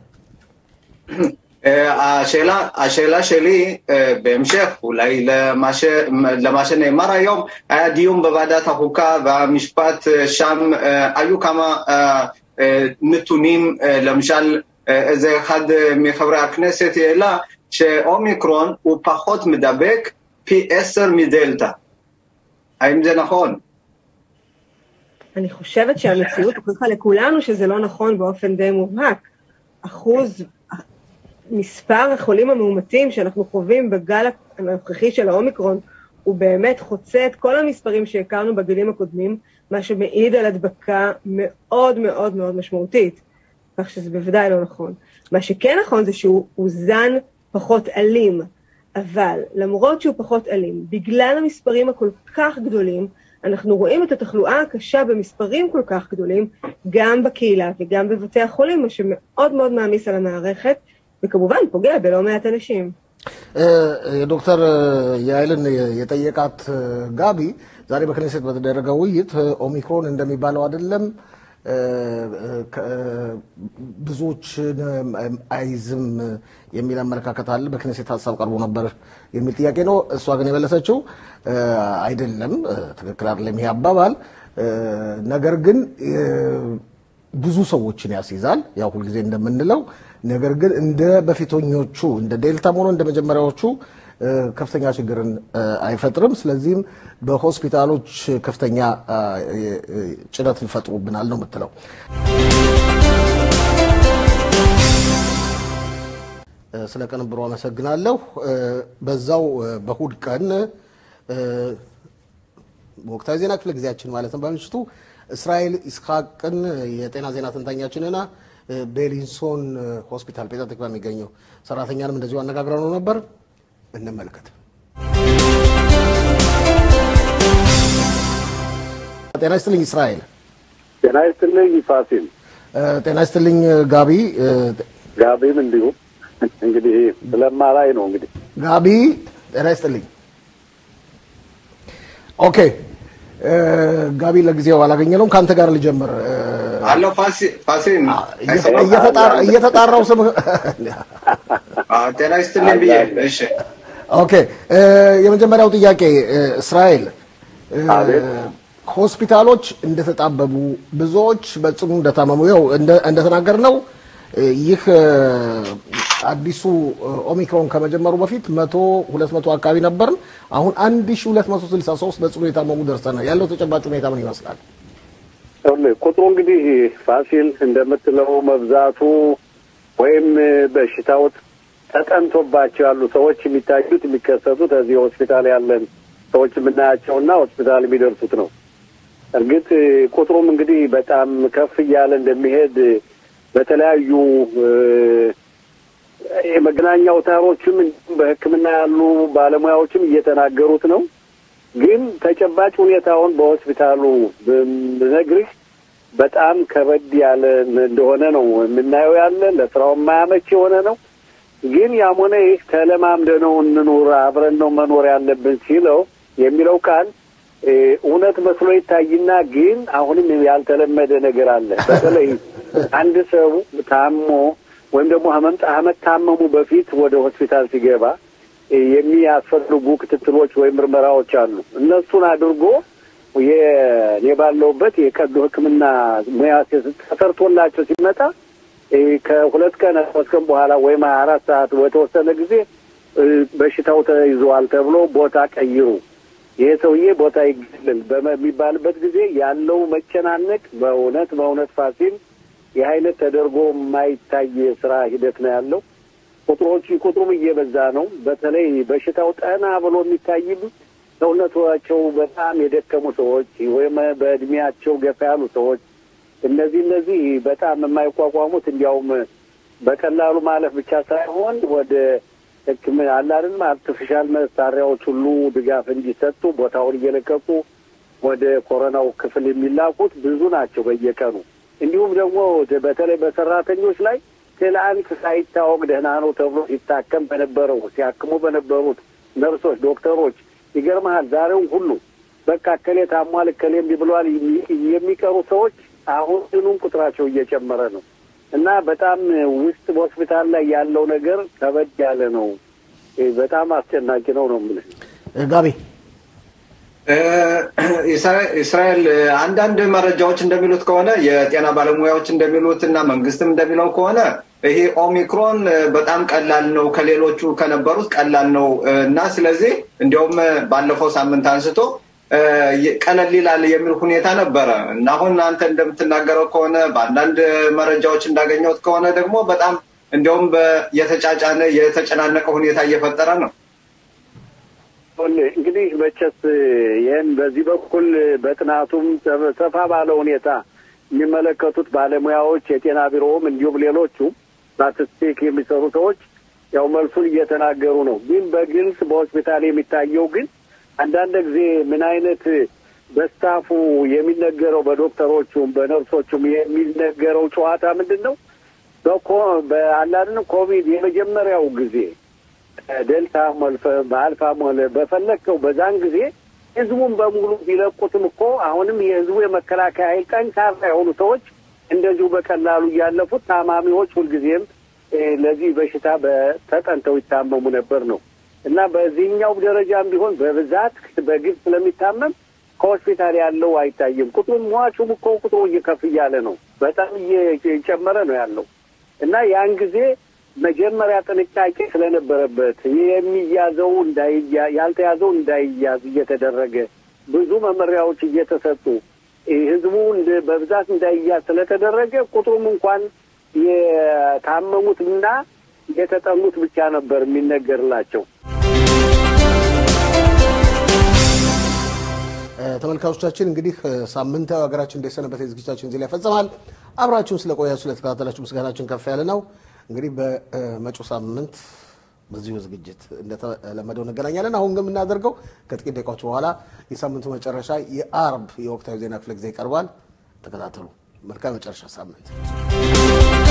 אה, השאלה, השאלה שלי אה, בהמשך אולי למה, ש, למה שנאמר היום, היה דיון בוועדת החוקה והמשפט אה, שם אה, היו כמה אה, אה, נתונים, אה, למשל אה, איזה אחד אה, מחברי הכנסת העלה שאומיקרון הוא פחות מדבק פי עשר מדלתא. האם זה נכון? אני חושבת שהמציאות הוכיחה לכולנו שזה לא נכון באופן די מובהק. אחוז, מספר החולים המאומתים שאנחנו חווים בגל הנוכחי של האומיקרון הוא באמת חוצה את כל המספרים שהכרנו בגילים הקודמים, מה שמעיד על הדבקה מאוד מאוד מאוד משמעותית. כך שזה בוודאי לא נכון. מה שכן נכון זה שהוא הוא זן פחות אלים, אבל למרות שהוא פחות אלים, בגלל המספרים הכל כך גדולים, אנחנו רואים את התחלואה הקשה במספרים כל כך גדולים, גם בקהילה וגם בבתי החולים, מה שמאוד מאוד מעמיס על המערכת, וכמובן פוגע בלא מעט אנשים. የዶክተር ያይልን የጠየቃት ጋቢ ዛሬ በክኔሴት በተደረገ ውይይት ኦሚክሮን እንደሚባለው አይደለም፣ ብዙዎችን አይዝም የሚል አመለካከት አለ። በክኔሴት ሀሳብ ቀርቦ ነበር የሚል ጥያቄ ነው። እሷ ግን የመለሰችው አይደለም፣ ትክክል አይደለም ይሄ አባባል። ነገር ግን ብዙ ሰዎችን ያስይዛል፣ ያው ሁልጊዜ እንደምንለው። ነገር ግን እንደ በፊተኞቹ እንደ ዴልታም ሆኖ እንደ መጀመሪያዎቹ ከፍተኛ ችግርን አይፈጥርም። ስለዚህም በሆስፒታሎች ከፍተኛ ጭነትን ይፈጥሩብናል ነው የምትለው። ስለ ቅንብሩ አመሰግናለሁ። በዛው በእሑድ ቀን ወቅታዊ ዜና ክፍለ ጊዜያችን ማለት ነው በምሽቱ እስራኤል ኢስሐቅን የጤና ዜና ተንታኛችንና ቤሊንሶን ሆስፒታል ፔታ ትክባ የሚገኘው ሰራተኛንም እንደዚሁ አነጋግረው ነው ነበር። እንመልከት። ጤና ይስጥልኝ እስራኤል። ጤና ይስጥልኝ ፋሲል። ጤና ይስጥልኝ ጋቢ። ጋቢም እንዲሁ እንግዲህ ስለማላይ ነው እንግዲህ ጋቢ ጤና ይስጥልኝ። ኦኬ እ፣ ጋቢ ለጊዜው አላገኘነውም። ከአንተ ጋር ልጀምር። እ፣ አለው ፋሲል እየተ- እየተጣራ- እየተጣራው ስም ጤና ይስጥልኝ ብዬ እሺ ኦኬ እ፣ የመጀመሪያው ጥያቄ እ፣ እስራኤል እ፣ ሆስፒታሎች እንደተጣበቡ ብዙዎች በጽኑ እንደታመሙ ያው እንደ- እንደተናገርነው እ፣ ይህ እ፣ አዲሱ እ፣ ኦሚክሮን ከመጀመሩ በፊት መቶ ሁለት መቶ አካባቢ ነበርን። አሁን አንድ ሺ ሁለት መቶ ስልሳ ሶስት በጽኑ የታመሙ ደርሰናል። ያለው ተጨባጭ ሁኔታ ምን ይመስላል? ይኸውልህ ቁጥሩ እንግዲህ ፋሲል እንደምትለው መብዛቱ ወይም በሽታው ተጠንቶባቸው ያሉ ሰዎች የሚታዩት የሚከሰቱት እዚህ ሆስፒታል ያለን ሰዎች የምናያቸውና ሆስፒታል የሚደርሱት ነው። እርግጥ ቁጥሩም እንግዲህ በጣም ከፍ እያለ እንደሚሄድ በተለያዩ እ፣ የመገናኛ አውታሮችም እንዲሁም በሕክምና ያሉ ባለሙያዎችም እየተናገሩት ነው። ግን ተጨባጭ ሁኔታውን በሆስፒታሉ ብነግርህ በጣም ከበድ ያለ እንደሆነ ነው የምናየው። ያለ ለስራው የማያመች የሆነ ነው። ግን ያም ሆነ ይህ ተለማምደ ነው እንኑር አብረን ነው መኖር ያለብን ሲለው የሚለው ቃል እ፣ እውነት መስሎ ይታይና ግን አሁንም ያልተለመደ ነገር አለ። በተለይ አንድ ሰው ታሞ ወይም ደግሞ ህመምጣ ከመታመሙ በፊት ወደ ሆስፒታል ሲገባ እ፣ የሚያስፈልጉ ክትትሎች ወይም ምርመራዎች አሉ። እነሱን አድርጎ የኔ ባለውበት የቀዶ ሕክምና ሙያ ተሰርቶላቸው ሲመጣ እ፣ ከሁለት ቀን ሶስት ቀን በኋላ ወይም ሀያ አራት ሰዓት በተወሰነ ጊዜ እ፣ በሽታው ተይዘዋል ተብሎ ቦታ ቀይሩ ይሄ ሰውዬ ቦታ ይገለል በሚባልበት ጊዜ ያለው መጨናነቅ በእውነት በእውነት ፋሲል ይህ አይነት ተደርጎ የማይታይ የስራ ሂደት ነው ያለው። ቁጥሮች ቁጥሩም እየበዛ ነው። በተለይ በሽታው ጠና ብሎ የሚታይም ሰውነታቸው በጣም የደከሙ ሰዎች ወይም በእድሜያቸው ገፋ ያሉ ሰዎች እነዚህ እነዚህ በጣም የማይቋቋሙት እንዲያውም በቀላሉ ማለፍ ብቻ ሳይሆን ወደ ሕክምና አለ አይደለም አርቲፊሻል መሳሪያዎች ሁሉ ድጋፍ እንዲሰጡ ቦታውን እየለቀቁ ወደ ኮሮናው ክፍል የሚላኩት ብዙ ናቸው በየቀኑ። እንዲሁም ደግሞ በተለይ በሰራተኞች ላይ ትላንት ሳይታወቅ ደህና ነው ተብሎ ሲታከም በነበረው ሲያክሙ በነበሩት ነርሶች፣ ዶክተሮች ይገርመሃል ዛሬውን ሁሉ በቃ እከሌ ታሟል እከሌ እምቢ ብሏል የሚቀሩ ሰዎች አሁን ድኑም ቁጥራቸው እየጨመረ ነው እና በጣም ውስጥ በሆስፒታል ላይ ያለው ነገር ከበድ ያለ ነው። በጣም አስጨናቂ ነው ነው የምልህ። ጋቢ እስራኤል አንዳንድ መረጃዎች እንደሚሉት ከሆነ የጤና ባለሙያዎች እንደሚሉት እና መንግስትም እንደሚለው ከሆነ ይሄ ኦሚክሮን በጣም ቀላል ነው፣ ከሌሎቹ ከነበሩት ቀላል ነው እና ስለዚህ እንዲያውም ባለፈው ሳምንት አንስቶ ቀለል ይላል የሚል ሁኔታ ነበረ እና አሁን አንተ እንደምትናገረው ከሆነ በአንዳንድ መረጃዎች እንዳገኘሁት ከሆነ ደግሞ በጣም እንዲያውም የተጫጫነ የተጨናነቀ ሁኔታ እየፈጠረ ነው። እንግዲህ መቼስ ይህን በዚህ በኩል በጥናቱም ሰፋ ባለ ሁኔታ የሚመለከቱት ባለሙያዎች የጤና ቢሮውም እንዲሁም ሌሎቹ ስታቲስቲክ የሚሰሩ ሰዎች ያው መልሱን እየተናገሩ ነው። ግን በግልጽ በሆስፒታል የሚታየው ግን አንዳንድ ጊዜ ምን አይነት በስታፉ የሚነገረው በዶክተሮቹም በነርሶቹም የሚነገረው ጨዋታ ምንድን ነው? በአላድን ኮቪድ የመጀመሪያው ጊዜ ደልታ ሞልፈ በአልፋም ሆነ በፈለግከው በዛን ጊዜ ህዝቡን በሙሉ ቢለቁትም እኮ አሁንም የህዝቡ የመከላከያ ኃይል ጠንካራ የሆኑ ሰዎች እንደዚሁ በቀላሉ እያለፉት ታማሚዎች ሁልጊዜም ለዚህ በሽታ ተጠንተው ይታመሙ ነበር ነው እና በዚህኛው ደረጃም ቢሆን በብዛት በግብ ስለሚታመም ከሆስፒታል ያለው አይታይም። ቁጥሩም ሟቹም እኮ ቁጥሩ እየከፍ እያለ ነው፣ በጣም እየጨመረ ነው ያለው እና ያን ጊዜ መጀመሪያ ጥንቃቄ ስለነበረበት የሚያዘው እንዳይያ ያልተያዘው እንዳይያዝ እየተደረገ ብዙ መመሪያዎች እየተሰጡ ህዝቡ በብዛት እንዳይያዝ ስለተደረገ ቁጥሩም እንኳን የታመሙትና የተጠኑት ብቻ ነበር የሚነገርላቸው። ተመልካቾቻችን እንግዲህ ሳምንታዊ ሀገራችን እንደሰነበት ዝግጅታችን እዚህ ላይ ፈጽመናል። አብራችሁን ስለቆያችሁ ስለተከታተላችሁ ምስጋናችን ከፍ ያለ ነው። እንግዲህ በመጪው ሳምንት በዚሁ ዝግጅት እንደተለመደው እንገናኛለን። አሁን ግን የምናደርገው ከጥቂት ደቂቃዎች በኋላ የሳምንቱ መጨረሻ የአርብ የወቅታዊ ዜና ክፍለ ጊዜ ይቀርባል። ተከታተሉ። መልካም መጨረሻ ሳምንት